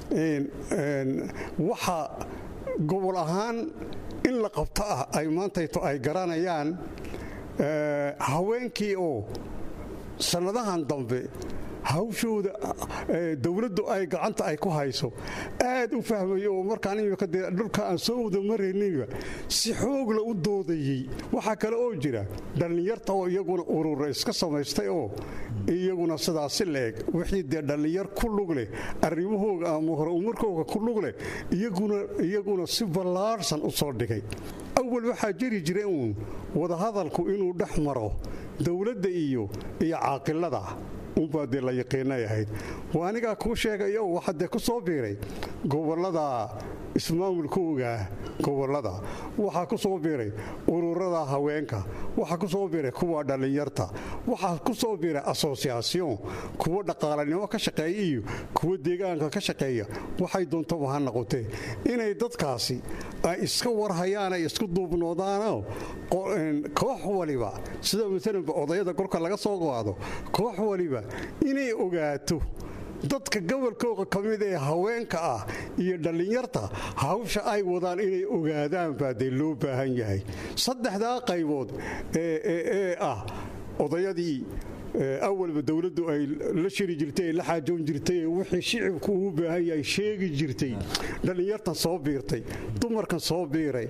waxa gobol ahaan in la qabto ah ay maantayto ay garanayaan haweenkii oo sannadahan dambe hawshooda dowladdu ay gacanta ay ku hayso aad u fahmaya oo markaan imika dee dhulka aan soo wada marayninba si xoogla u doodayey waxaa kale oo jira dhallinyarta oo iyaguna urura iska samaystay oo iyaguna sidaasi la-eg wixii dee dhallinyar ku lug leh arrimahooga ama hore umarkooga ku lug leh iyaguna si ballaarhsan u soo dhigay awal waxaa jiri jira uun wadahadalku inuu dhex maro dowladda iyo iyo caaqilada unbaa dee la yaqiinay ahayd waa anigaa kuu sheegaya oo waxaa dee ku soo biiray gobollada ismaamulkooga gobollada waxaa ku soo biiray ururada haweenka waxaa ku soo biiray kuwa dhallinyarta waxaa ku soo biiray asosiyaasiyon kuwa dhaqaalanimo ka shaqeeya iyo kuwa deegaanka ka shaqeeya waxay doontaba ha noqotee inay dadkaasi ay iska warhayaan ay isku duubnoodaanoo koox waliba sida maalanba odayada korka laga soo qaado koox waliba inay ogaato dadka gobolkooda ka mid ee haweenka ah iyo dhallinyarta hawsha ay wadaan inay ogaadaan baa dee loo baahan yahay saddexdaa qaybood ee ah odayadii awalba dowladdu ay la shiri jirtay la xaajoon jirtay wixii shicibku ugu baahan yahay sheegi jirtay dhallinyartan soo biirtay dumarkan soo biiray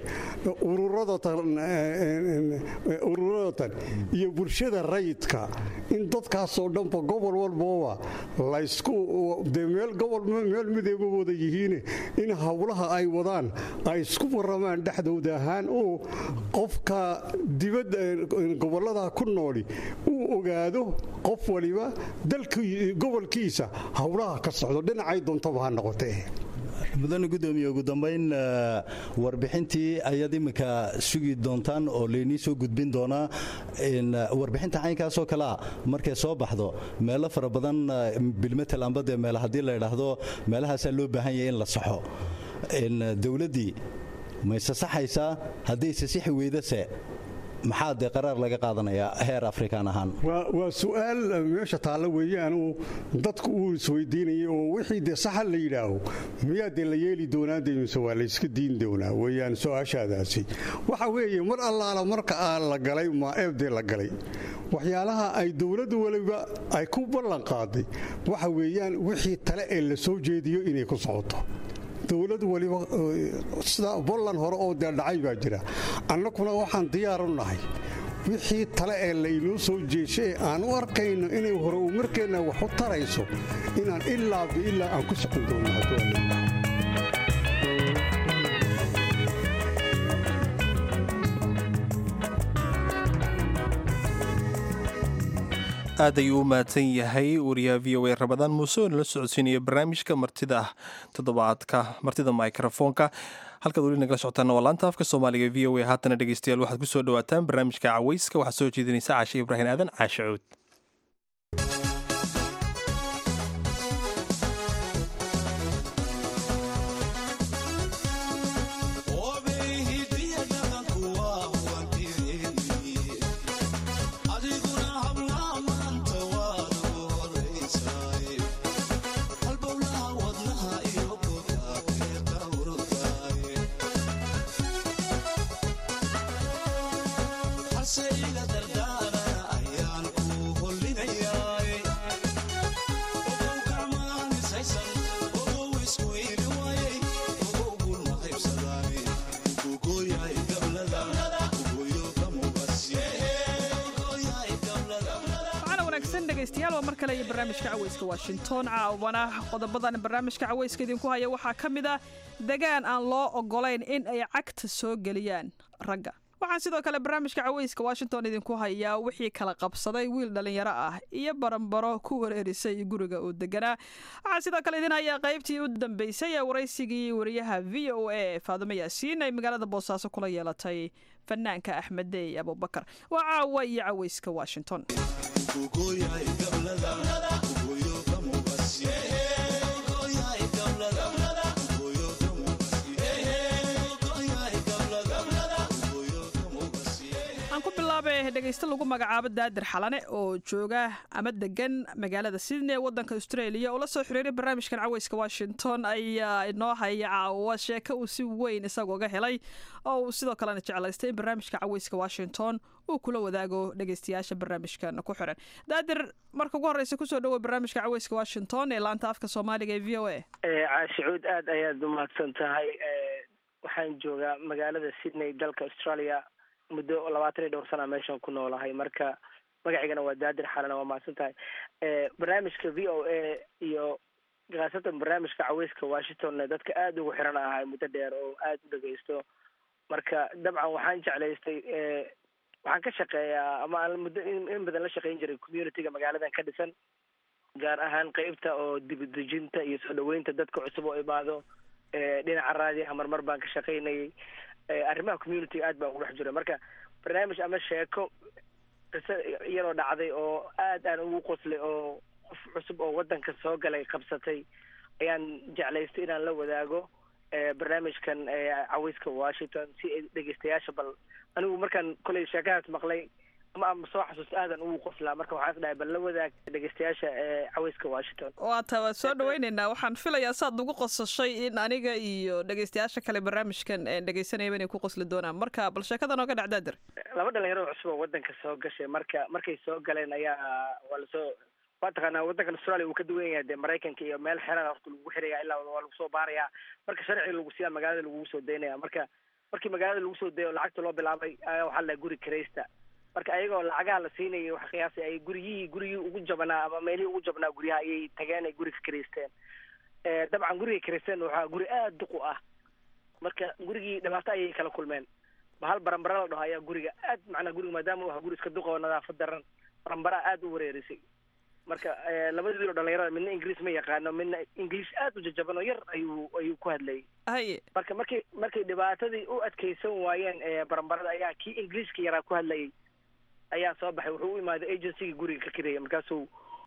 ururadatan iyo bulshada rayidka in dadkaasoo dhanba gobol walbooba laysku dee meel gobol meel mideeba wada yihiine in howlaha ay wadaan ay isku waramaan dhexdooda ahaan oo qofka dibadda gobollada ku nooli uu ogaado qof waliba gobolkiisa howlaha ka socdo dhinacay doontaba ha noqotee mudane gudoomiye ugu dambayn warbixintii ayaad iminka sugi doontaan oo laynii soo gudbin doonaa warbixinta caynkaasoo kale ah markay soo baxdo meelo fara badan bilmetel amba dee meel haddii la idhaahdo meelahaasaa loo baahan yahay in la saxo dowladdii mayse saxaysaa haddayse sixi weydase maxaa dee qaraar laga qaadanayaa heer afrikaan ahaan waa su'aal meesha taalla weeyaanu dadku uu isweydiinayay oo wixii dee saxa la yidhaaho miyaa dee la yeeli doonaa dee mise waa layska diin doonaa weeyaan su-aashaadaasi waxa weeye mar allaala marka aa la galay maaeebdee la galay waxyaalaha ay dowladdu waliba ay ku ballan qaaday waxa weeyaan wixii tale ee la soo jeediyo inay ku socoto dowlad waliba sida bolland hore oo dee dhacay baa jira annaguna waxaan diyaar u nahay wixii tale ee laynoo soo jeeshay ee aan u arkayno inay hore uu markeenna wax u tarayso inaan ilaa biilaa aan ku socon doono hadduu aad ayuu u mahadsan yahay wariyaha v o a rabadaan muuse oo nala socodsiinaya barnaamijka martida toddobaadka martida microfoonka halkaad weli nagala socotaana waa laanta afka soomaaliga v o a haatana dhegeystayaal waxaad ku soo dhawaataan barnaamijka cawayska waxaad soo jeedinaysa caashe ibraahim aadan caashe cuud halbowlaha wadnaha dhegaystayaal waa mar kale iyo barnaamijka caweyska washington caawana qodobadan barnaamijka caweyska idinku haya waxaa ka mid ah degaan aan loo ogolayn in ay cagta soo geliyaan ragga waxaan sidoo kale barnaamijka caweyska washington idinku hayaa wixii kala qabsaday wiil dhallinyaro ah iyo baranbaro ku wareerisay guriga uu deganaa waxaan sidoo kale idin hayaa qaybtii u dambeysay ee waraysigii wariyaha v o a faadumo yaasiin ay magaalada boosaaso kula yeelatay fanaanka axmed dey abubakar waa caawa iyo caweyska washington aan ku bilaabay dhegaysto lagu magacaabo daadir xalane oo jooga ama degan magaalada sydney ee wadanka australia oo la soo xiriiray barnaamijkan caweyska washington ayaa inoo haya caawa sheeko uu si weyn isagooga helay oo uu sidoo kalena jeclaystay in barnaamijka caweyska washington uu kula wadaago dhegaystayaasha barnaamijkan ku xiran daadir marka ugu horeysa kusoo dhawow barnaamijka caweyska washington ee laanta afka soomaaliga ee v o a caashicuud aad ayaad umahadsan tahay waxaan joogaa magaalada sydney dalka australia muddo labaatan iyo dhowr sana meeshaan ku noolahay marka magaciigana waa daadir xalana waa mahadsan tahay barnaamijka v o a iyo khaasatan barnaamijka caweyska washington dadka aada ugu xiran ahay muddo dheer oo aada u dhegeysto marka dabcan waxaan jeclaystay waxaan ka shaqeeyaa ama aan muddo in badan la shaqeyn jiray communityga magaaladan ka dhisan gaar ahaan qeybta oo dibadejinta iyo soo dhaweynta dadka cusub oo imaado dhinaca raadiaha marmar baan ka shaqaynayay arrimaha community aad baan ugu dhex jira marka barnaamij ama sheeko qiso iyadoo dhacday oo aad aan ugu qoslay oo qof cusub oo waddanka soo galay qabsatay ayaan jeclaystay inaan la wadaago barnaamijkan caweyska washington si ay dhegeystayaasha bal anigu markaan kolay sheekadaas maqlay ama ama soo xasuusta aadan ugu qoslaa marka waxaan is dhahay bal la wadaag dhegeystayaasha caweyska washington waa ta waa soo dhaweyneynaa waxaan filayaa saad ugu qosashay in aniga iyo dhegeystayaasha kale barnaamijkan dhegeysanayaba inay ku qosli doonaan marka bal sheekada nooga dhac daadir laba dhalinyaro cusub oo waddanka soo gashay marka markay soo galeen ayaa waa lasoo waa taqaanaa waddankan australia uu ka duwan yahay dee maraykanka iyo meel xeran horta lagu xiraya ilaa waa lagu soo baarayaa marka sharciga lagu siyaa magaalada lagugu soo daynaya marka markii magaalada lagu soo dayo lacagta loo bilaabay ayaa waxaa la guri karaysta marka ayagoo lacagaha la siinayay wax qiyaasay ay guryihii gurigii ugu jabanaa ama meelihii ugu jabnaa guryaha ayay tageen ay guriga karaysteen dabcan guriga karaysteen waxaa guri aada duq u ah marka gurigii dhibaato ayay kala kulmeen bahal barambara la dhaho ayaa guriga aad macnaa guriga maadaama u aha guri iska duq oo nadaafad daran barambara aada u wareerisay marka labadii wiil oo dhalinyarada midna ingiriis ma yaqaano midna ingiliish aada u jajaban oo yar ayuu ayuu ku hadlayay haye marka markay markay dhibaatadii u adkeysan waayeen barambarada ayaa kii ingiliiska yaraa ku hadlayay ayaa soo baxay wuxuu u imaaday agencygii guriga ka kiraya markaasuu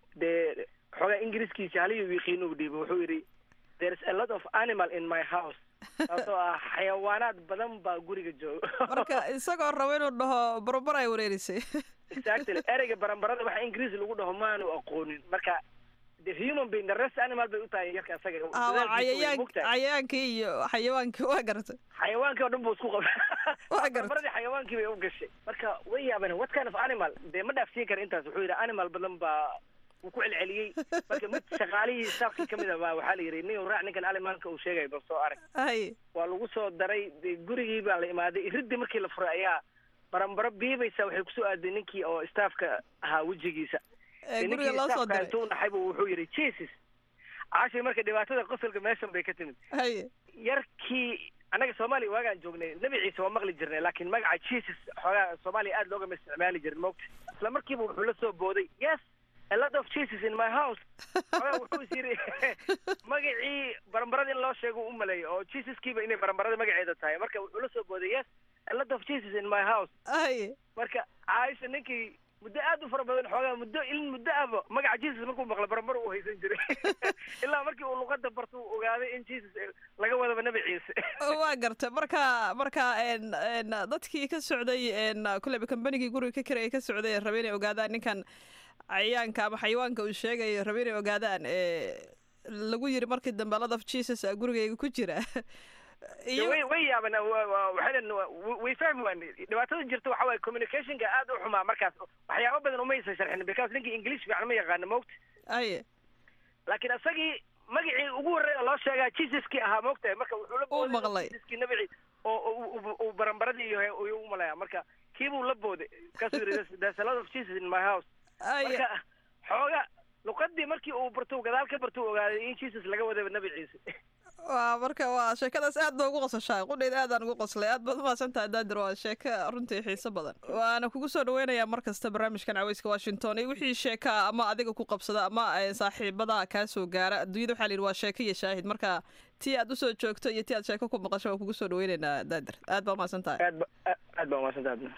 dee xoogaa ingiriiskiisi haliyuu yiqiin uu dhiibay wuxuu yidhi there is a lot of animal in my house taasoo ah xayawaanaad badan baa guriga jooga marka isagoo rabo inuu dhaho barbar ay wareerisay exactly ereyga barambarada waxa ingiriis lagu dhaho maanu aqoonin marka the human being the rest animal bay u tahay yarka isaga cayayaan cayayaankii iyo xayawaankii waa garatay xayawaankii oo dhan buu isku qabay waa garatay barambaradii xayawaankii bay u gashay marka way yaabeen what kind of animal dee ma dhaafsiin kara intaas wuxuu yidhi animal badan baa wuu ku celceliyey marka mid shaqaalihii staafkii kamid a baa waxaa la yidhi nin raac ninkan alimaanka uu sheegay bal soo arag hay waa lagu soo daray dee gurigii baa la imaaday iridii markii la furay ayaa barambaro biibaysa waxay kusoo aaday ninkii oo staafka ahaa wejigiisa guriga loo soo diray intuu naxay buu wuxuu yidhi jesus caashii marka dhibaatada qosolka meeshan bay ka timid haye yarkii annaga soomaaliya waagaan joognay nebi ciise waa maqli jirnay laakiin magaca jesus xoogaa soomaaliya aada loogama isticmaali jirin moogta isla markiiba wuxuu la soo booday yes a lot of jesus in my house xoogaa wuxuu is yidhi magacii barambarada in loo sheego u maleeyo oo jesuskiiba inay barambarada magaceeda tahay marka wuxuu la soo booday yes a lot of jesus in my house haye marka caaisha ninkii muddo aad u fara badan xoogaa muddo in muddo aba magaca jesus markuu maqla barambar uu haysan jiray ilaa markii uu luqada barto uu ogaaday in jesus laga wadaba nebi ciise waa garta marka marka dadkii ka socday kuleba combanigii guriga ka kiraya ka socday rabe inay ogaadaan ninkan cayayaanka ama xayawaanka uu sheegayo rabe inay ogaadaan lagu yiri markii dambe lot of jesus gurigayga ku jira way way yaaban waxay way fahmi waan dhibaatada jirta waxa waaye communicationka aad u xumaa markaas waxyaabo badan umaysan sharxin because ninkii english fiican ma yaqaano moogta aye laakiin isagii magacii ugu horreeya loo sheegaa jesuskii ahaa moogtahay marka wuxuu la uu maqlay jesuskii nabici oo uu barambaradii iyo u malaya marka kiibuu la booday markaasuu yidhi there's a lot of jesus in my house marka xooga luqadii markii uu barto gadaal ka barto uu ogaaday in jesus laga wadaba nabi ciise waa marka waa sheekadaas aad ba ugu qosashaa qudhayd aadaan ugu qoslay aad baad umahadsan tahay daadir waa sheeko runtii xiiso badan waana kugu soo dhaweynayaa mar kasta barnaamijkan caweyska washington iyo wixii sheeka ama adiga ku qabsada ama saaxiibada kaa soo gaara adduunyada waxaa la yidhi waa sheeko iyo shaahid marka tii aad usoo joogto iyo tii aad sheeko ku maqasho waa kugu soo dhaweynaynaa daadir aad baa umahadsan tahay aad ba aad baa umahadsan tahay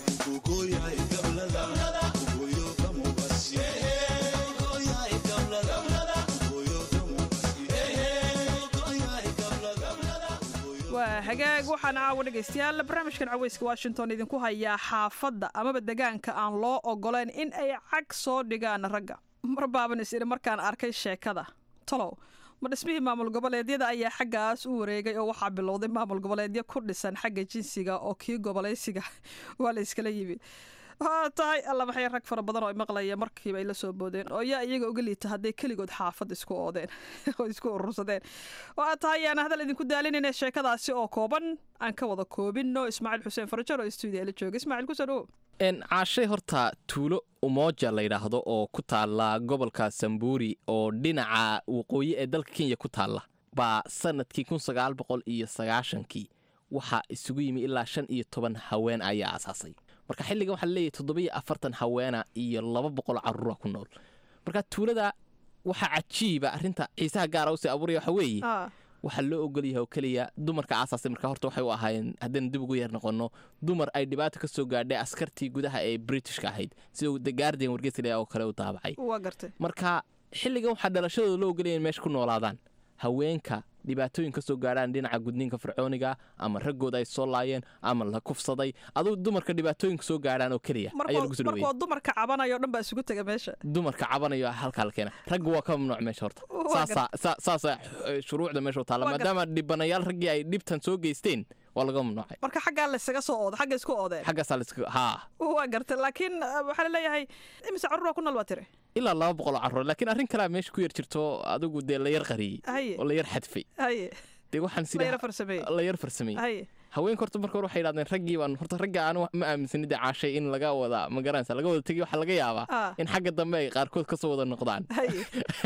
waa hagaag waxaan caawa dhegaystayaal barnaamijkan caweyska washington idinku hayaa xaafadda amaba degaanka aan loo ogolayn in ay cag soo dhigaan ragga mar baaban is idhi markaan arkay sheekada tolow ma dhismihii maamul goboleedyada ayaa xaggaas u wareegay oo waxaa bilowday maamul goboleedyo ku dhisan xagga jinsiga oo kii gobolaysiga waa la iskala yimid waa tahay alla maxay rag fara badan oo i maqlaya markiiba ay la soo boodeen oo yaa iyaga uga liita hadday keligood xaafad isku oodeen oo isku urursadeen waa tahay yaana hadal idinku daalinayna sheekadaasi oo kooban aan ka wada koobinno ismaaciil xuseen farajar oo stuudiya la jooga ismaaciil kusoo dhawow caashay horta tuulo umoja la yidhaahdo oo ku taalla gobolka sambuuri oo dhinaca waqooyi ee dalka kenya ku taalla baa sanadkii kun sagaal boqol iyo sagaashankii waxaa isugu yimi ilaa shan iyo toban haween ayaa aasaasay marka xilligan waxaa laleeyahay toddobiyo afartan haweena iyo laba boqol caruura ku nool marka tuulada waxaa cajiiba arrinta xiisaha gaara usii abuuraya waxa weeye waxaa loo ogol yahay oo keliya dumarka aasaasay marka horta waxay u ahaayeen haddaynu dib ugu yeer noqonno dumar ay dhibaato ka soo gaadhay askartii gudaha ee britishka ahayd sida the guardian wargeysa oo kale u daabacay waa gartay marka xilligan waxaa dhalashadooda loo ogolaya in meesha ku noolaadaan haweenka dhibaatooyin ka soo gaadhaan dhinaca gudniinka fircooniga ama raggooda ay soo laayeen ama la kufsaday aduu dumarka dhibaatooyinka soo gaadhaan oo keliya ayaa lagu soo dhaweeyey markoo dumarka cabanayo dhan baa isugu tega meesha dumarka cabanayo halkaa la keena ragga waa ka mamnuuc meesha horta Waa saasaa saa- saasaa eh, shuruucda meesha u taalla Waa gar- maadaama dhibanayaal raggii ay dhibtan soo geysteen waa laga mamnuucay marka xaggaa laysaga soo ooda xagga isku oodeen xaggaasaa laiska haa waa gartay laakiin uh, waxaa laleeyahay imise carruura ku nool baa tiri ilaa laba boqol oo carruur laakiin arrin kalea meesha ku yar jirto adigu dee la yar qariyey haye oo la yar xadfay haye dee waxaan la yara sida farsameeyey la yar farsameyey haye haweenka horta marka hore waxay yidhahdeen raggii baan horta ragga aanu ma aaminsanin dee caashay in laga wada ma garanaysa laga wada tegey waxaa laga yaabaa Ah. in xagga dambe ay qaarkood kasoo wada noqdaan haye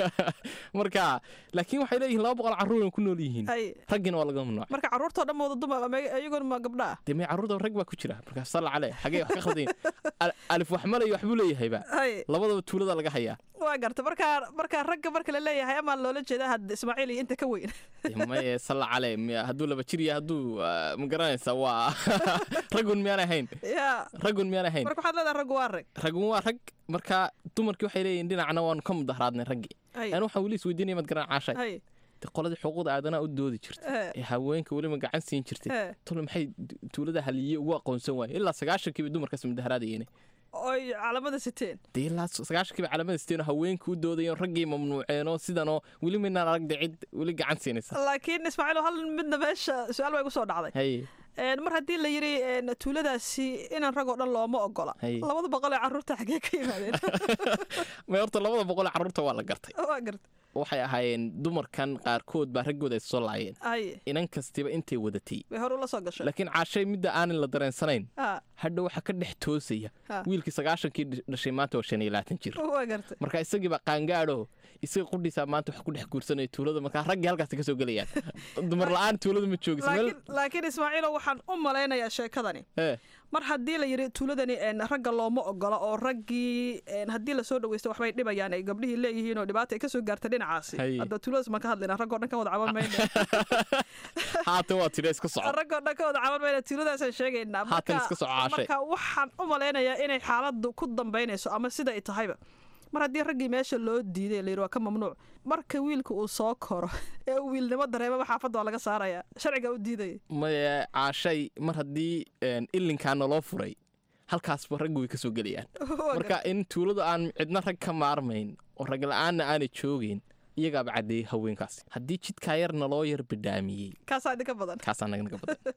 marka laakiin waxay leeyihiin laba boqol carruur ku nool yihiin haye raggina waa laga mamnuucay marka carruurtoo dhan wada dumar ama iyagoon ma gabdha ah dee may carruurda rag baa ku jira marka salla cale xagee wax ka khaldayin Al- alif wax malay waxbuu leeyahayba haye labadaba tuulada laga hayaa waa gartay marka marka ragga marka la leeyahay amaa loola jeedaa had ismaaciil iyo inta ka weyn Dee maye salla cale miya- hadduu laba jir yahay hadduu ah, ma garanaysa waa ragun miyaan ahayn ya ragun miyaan ahayn marka waxaad leedahay raggu waa rag ragun waa rag marka dumarkii waxay leeyihin dhinacna waanu ka mudaharaadnay raggii haye anu waxaan weli isweydiinaya mad garan caashay haye dee qoladii xuquuqda aadanaha u doodi jirtay Eh. ee haweenka weliba gacan siin jirtay Eh. tole maxay du- tuulada haliye ugu aqoonsan waayeen ilaa sagaashankiiba dumarkaas mudaharaadayeen oy calamada siteen dee ilaa sagaashankiiba calamada siteen haweenka u doodayeen raggii mamnuuceenoo sidanoo weli maynaan arag dee cid weli gacan siinaysa laakiin ismaaciil hal midna meesha su-aal baa igu soo dhacday haye Een, mar haddii la yidhi een, tuuladaasi inaan rag oo dhan looma ogola Haye. labada boqol ee carruurta xagee ka yimaadeen may horta labada boqol ee carruurta waa la gartay waa garta waxay ahaayeen dumarkan qaarkood baa raggooda ay soo laayeen haye inan kastiba intay wadatay bay hore ula soo gashay laakiin caashay midda aanan la dareensanayn ha hadha waxaa ka dhex toosaya Ha. wiilkii sagaashankii dhish- dhashay maanta waa shan iyo labaatan jir waa garta marka isagii baa qaangaadho isaga qudhiisaa maanta wax ku dhex guursanaya tuulada markaa raggii halkaasi ka soo gelayaan dumar la-aan tuulada ma joogis meel laakiin laakiin ismaaciilo waxaan u malaynayaa sheekadani ee mar haddii la yidhi tuuladani een, ragga looma ogola oo raggii een, haddii lasoo dhaweysto waxbay dhibayaan ay gabdhihii leeyihiin oo dhibaata ay kasoo gaarta dhinacaasi Haye. hadda tuuladaas maan ka hadlayna raggoo dhan ka wada caban mayna haatan waa tidha iska soco raggoo dhan ka wada caban mayna tuuladaasaan sheegaynaa Haatan Marka- iska soo caashay. marka waxaan u malaynayaa inay xaaladdu ku dambaynayso ama sida ay tahayba mar haddii raggii meesha loo diiday la yidhi waa ka mamnuuc marka wiilka uu soo koro ee uu wiilnimo dareemaba xaafadda waa laga saaraya sharciga u diidaya maye caashay mar haddii een, ilinkaa naloo furay halkaasba raggu way ka soo gelayaan marka in tuuladu aan cidna rag ka maarmayn oo rag la-aanna aanay joogeyn iyagaaba caddeeyey haweenkaasi haddii jidkaa yar naloo yar bidhaamiyey kaasaa idinka badan kaasaa naga naga badan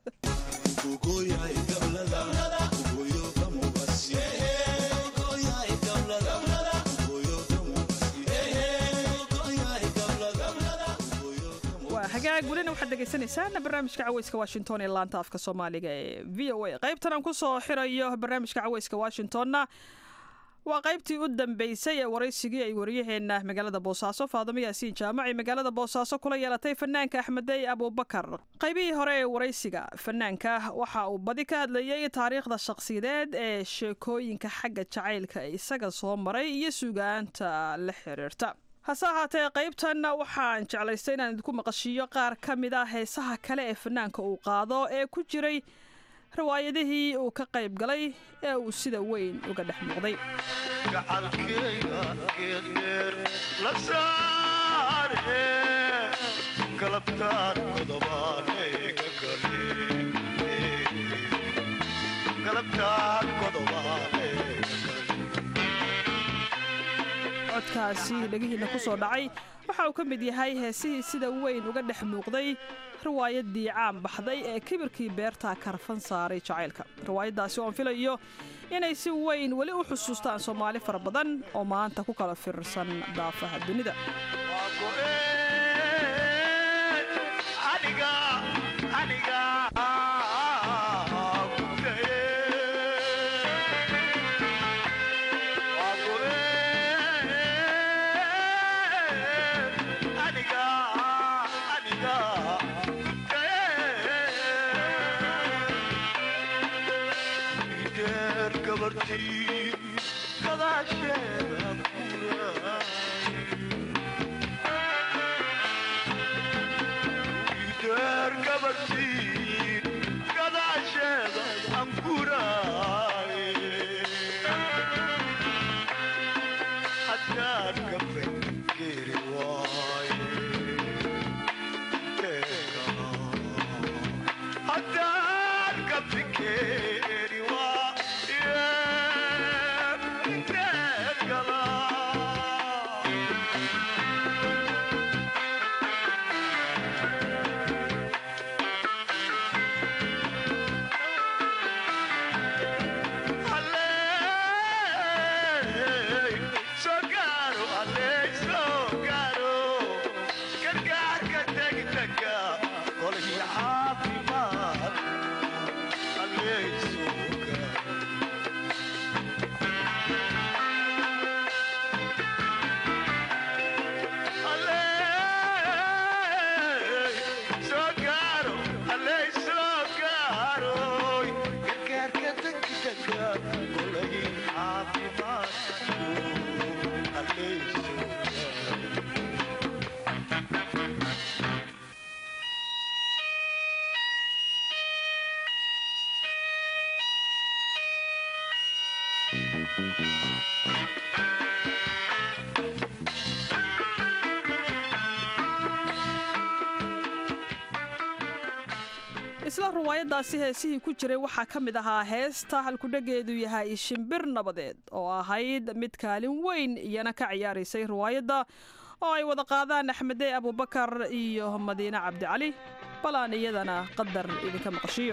waa hagaag welina waxaad dhegaysanaysaana barnaamijka caweyska washington ee laanta afka soomaaliga ee v o a qaybtan aan ku soo xirayo barnaamijka caweyska washingtonna waa qaybtii u dambeysay ee waraysigii ay waryaheena magaalada boosaaso faadamo yaasiin jaamac ee magaalada boosaaso kula yeelatay fanaanka axmedey abuubakar qaybihii hore ee waraysiga fanaanka waxa uu badi ka hadlayey taariikhda shakhsiyadeed ee sheekooyinka xagga jacaylka ee isaga soo maray iyo sugaanta la xiriirta hase ahaatee qaybtan waxaan jeclaystay inaan idinku maqashiiyo qaar ka mid a heesaha kale ee fanaanka uu qaado ee ku jiray riwaayadihii uu ka qayb galay ee uu sida weyn uga dhex muuqday codkaasi dhegihiina ku soo dhacay waxa uu ka mid yahay heesihii sida weyn uga dhex muuqday riwaayadii caan baxday ee kibirkii beerta karfan saaray jacaylka riwaayaddaasi oon filayo inay si weyn weli u xusuustaan soomaali fara badan oo maanta ku kala firirsan daafaha dunida isla riwaayaddaasi heesihii ku jiray waxaa ka mid ahaa heesta halkudhegeedu yahay shimbir nabadeed oo ahayd mid kaalin weyn iyana ka ciyaaraysay riwaayadda oo ay wada qaadaan axmedey abubakar iyo madiine cabdicali bal aan iyadana qadar idinka maqashiyo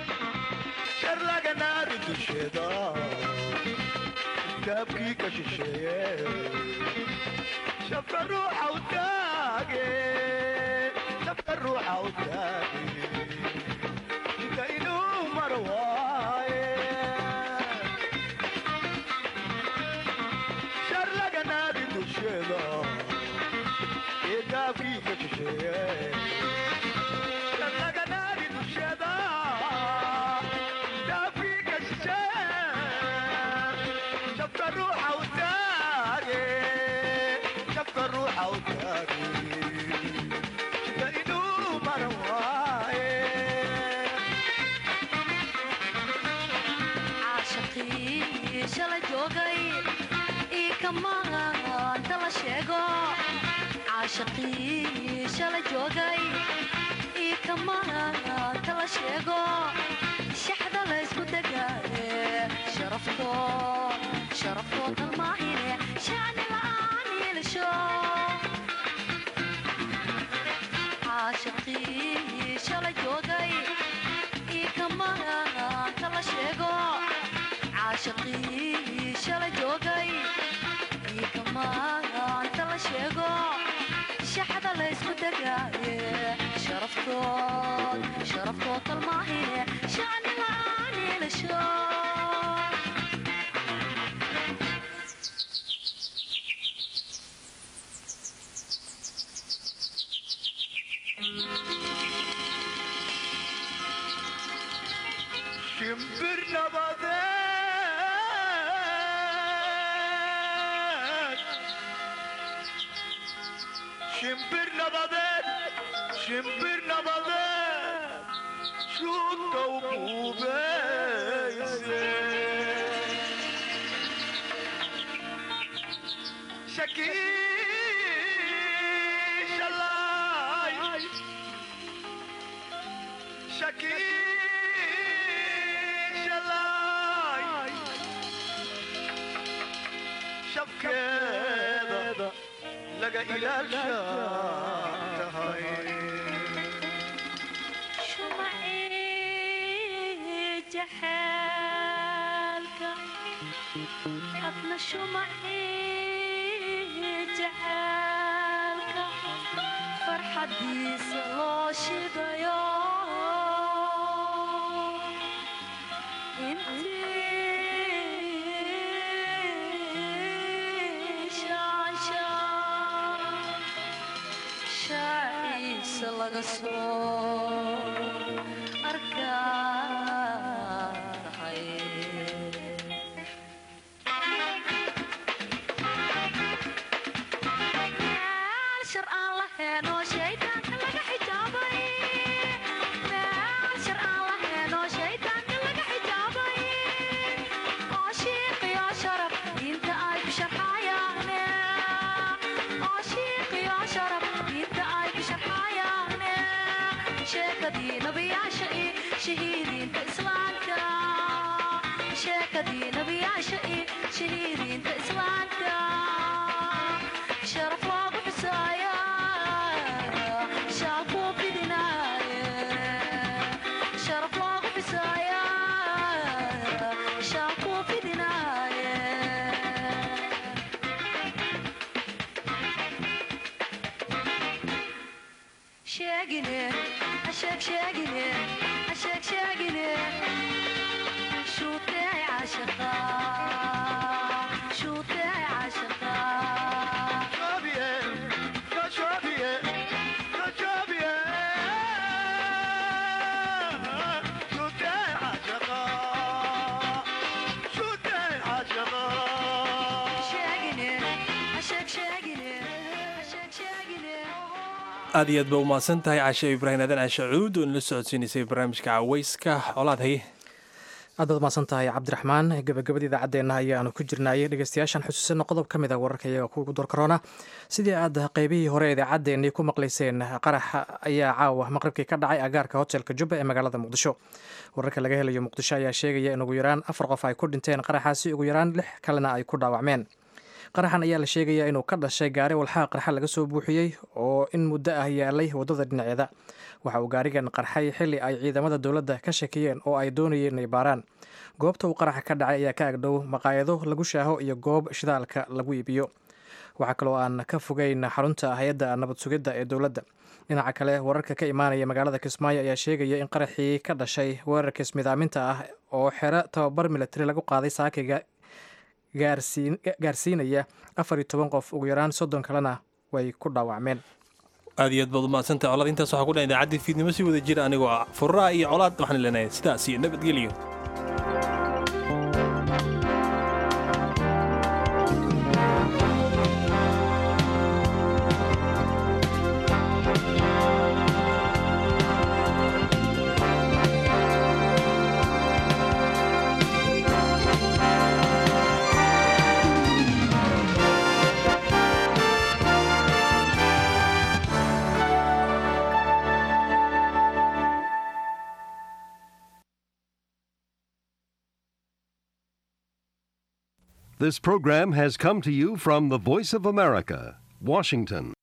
caashaqii shala joogay ii kamaanta la sheego shaxda laysku degaaye sharafto sharaftoo kalmaahine shacni la'aan yeelasho caashaqii shala joogay ii kamaanta la sheego caashaqii shala joogay ii kamaanta la sheego shaxda laysku degaaye sharaftood sharaftoo kalmaahine shacni la'aan yeelasho shimbir nabadeed shimbir nabadeed shimbir nabadeed shuudka u buubeyse shakiishalay shakiishalay shabkeeda laga ilaashaa tahay shumacii jaxaalka hadna shumacii jaxaalka farxadiisa loo shidayo intii shaanshaa shaaciisa laga soo arkahay meel shar aan lahayn oo shaydaanka laga xijaabay meel shar aan lahayn oo shaydaanka laga xijaabay oo shiiqiyo sharaf diinta ay ku sharxayaane oo shiiqiyo sharaf diinta ay ku sharxayaane sheekadii nabiyaasha iyo shahiidiinta islaamka sheekadii nabiyaasha iyo shahiidiinta islaamka sharaf loogu xusaaya shaalkuu fidinaaye sharaf loogu xusaaya shaalkuu fidinaaye sheegine asheeg sheegine asheeg sheegine shuutee caashaqa shuutee caashaqa sheegine asheeg sheegine asheeg sheegine aad iyo aad ba umahadsan tahay cashe ibraahim aadan cashe cuud oo nala socodsiinaysay barnaamijka caweyska colaad haye aad baad umahadsan tahay cabdiraxmaan gabagabada idaacaddeena ayaanu ku jirnaayay dhegeystayaashan xusuusina qodob ka mid a wararka iyaga kugu door korona sidii aad qeybihii hore idaacaddeenii ku maqlayseen qarax ayaa caawa maqribkii ka dhacay agaarka hotelka jubba ee magaalada muqdisho wararka laga helayo muqdisho ayaa sheegaya in ugu yaraan afar qof ay ku dhinteen qaraxaasi ugu yaraan lix kalena ay ku dhaawacmeen qaraxan ayaa la sheegayaa inuu ka dhashay gaari walxaha qarxa laga soo buuxiyey oo in muddo ah yaalay waddada dhinaceeda waxa uu gaarigan qarxay xilli ay ciidamada dowladda ka shakiyeen oo ay doonayeen inay baaraan goobta uu qaraxa ka dhacay ayaa ka agdhow maqaayado lagu shaaho iyo goob shidaalka lagu iibiyo waxaa kaloo aan ka fogeyn xarunta hay-adda nabad sugidda ee dowladda dhinaca kale wararka ka imaanaya magaalada kismaayo ayaa sheegaya in qaraxii ka dhashay weerarka ismidaaminta ah oo xero tababar militari lagu qaaday saakiga gaarsiinaya afar iyo toban qof ugu yaraan soddon kalena way ku dhaawacmeen aad iyo aad baad umahadsantahay colaad intaas waxaa ku dhan idaacaddii fiidnimo si wada jira anigoo ah furraa iyo colaad waxaan leenahay sidaas iyo nabadgelyo This program has come to you from the Voice of America, Washington.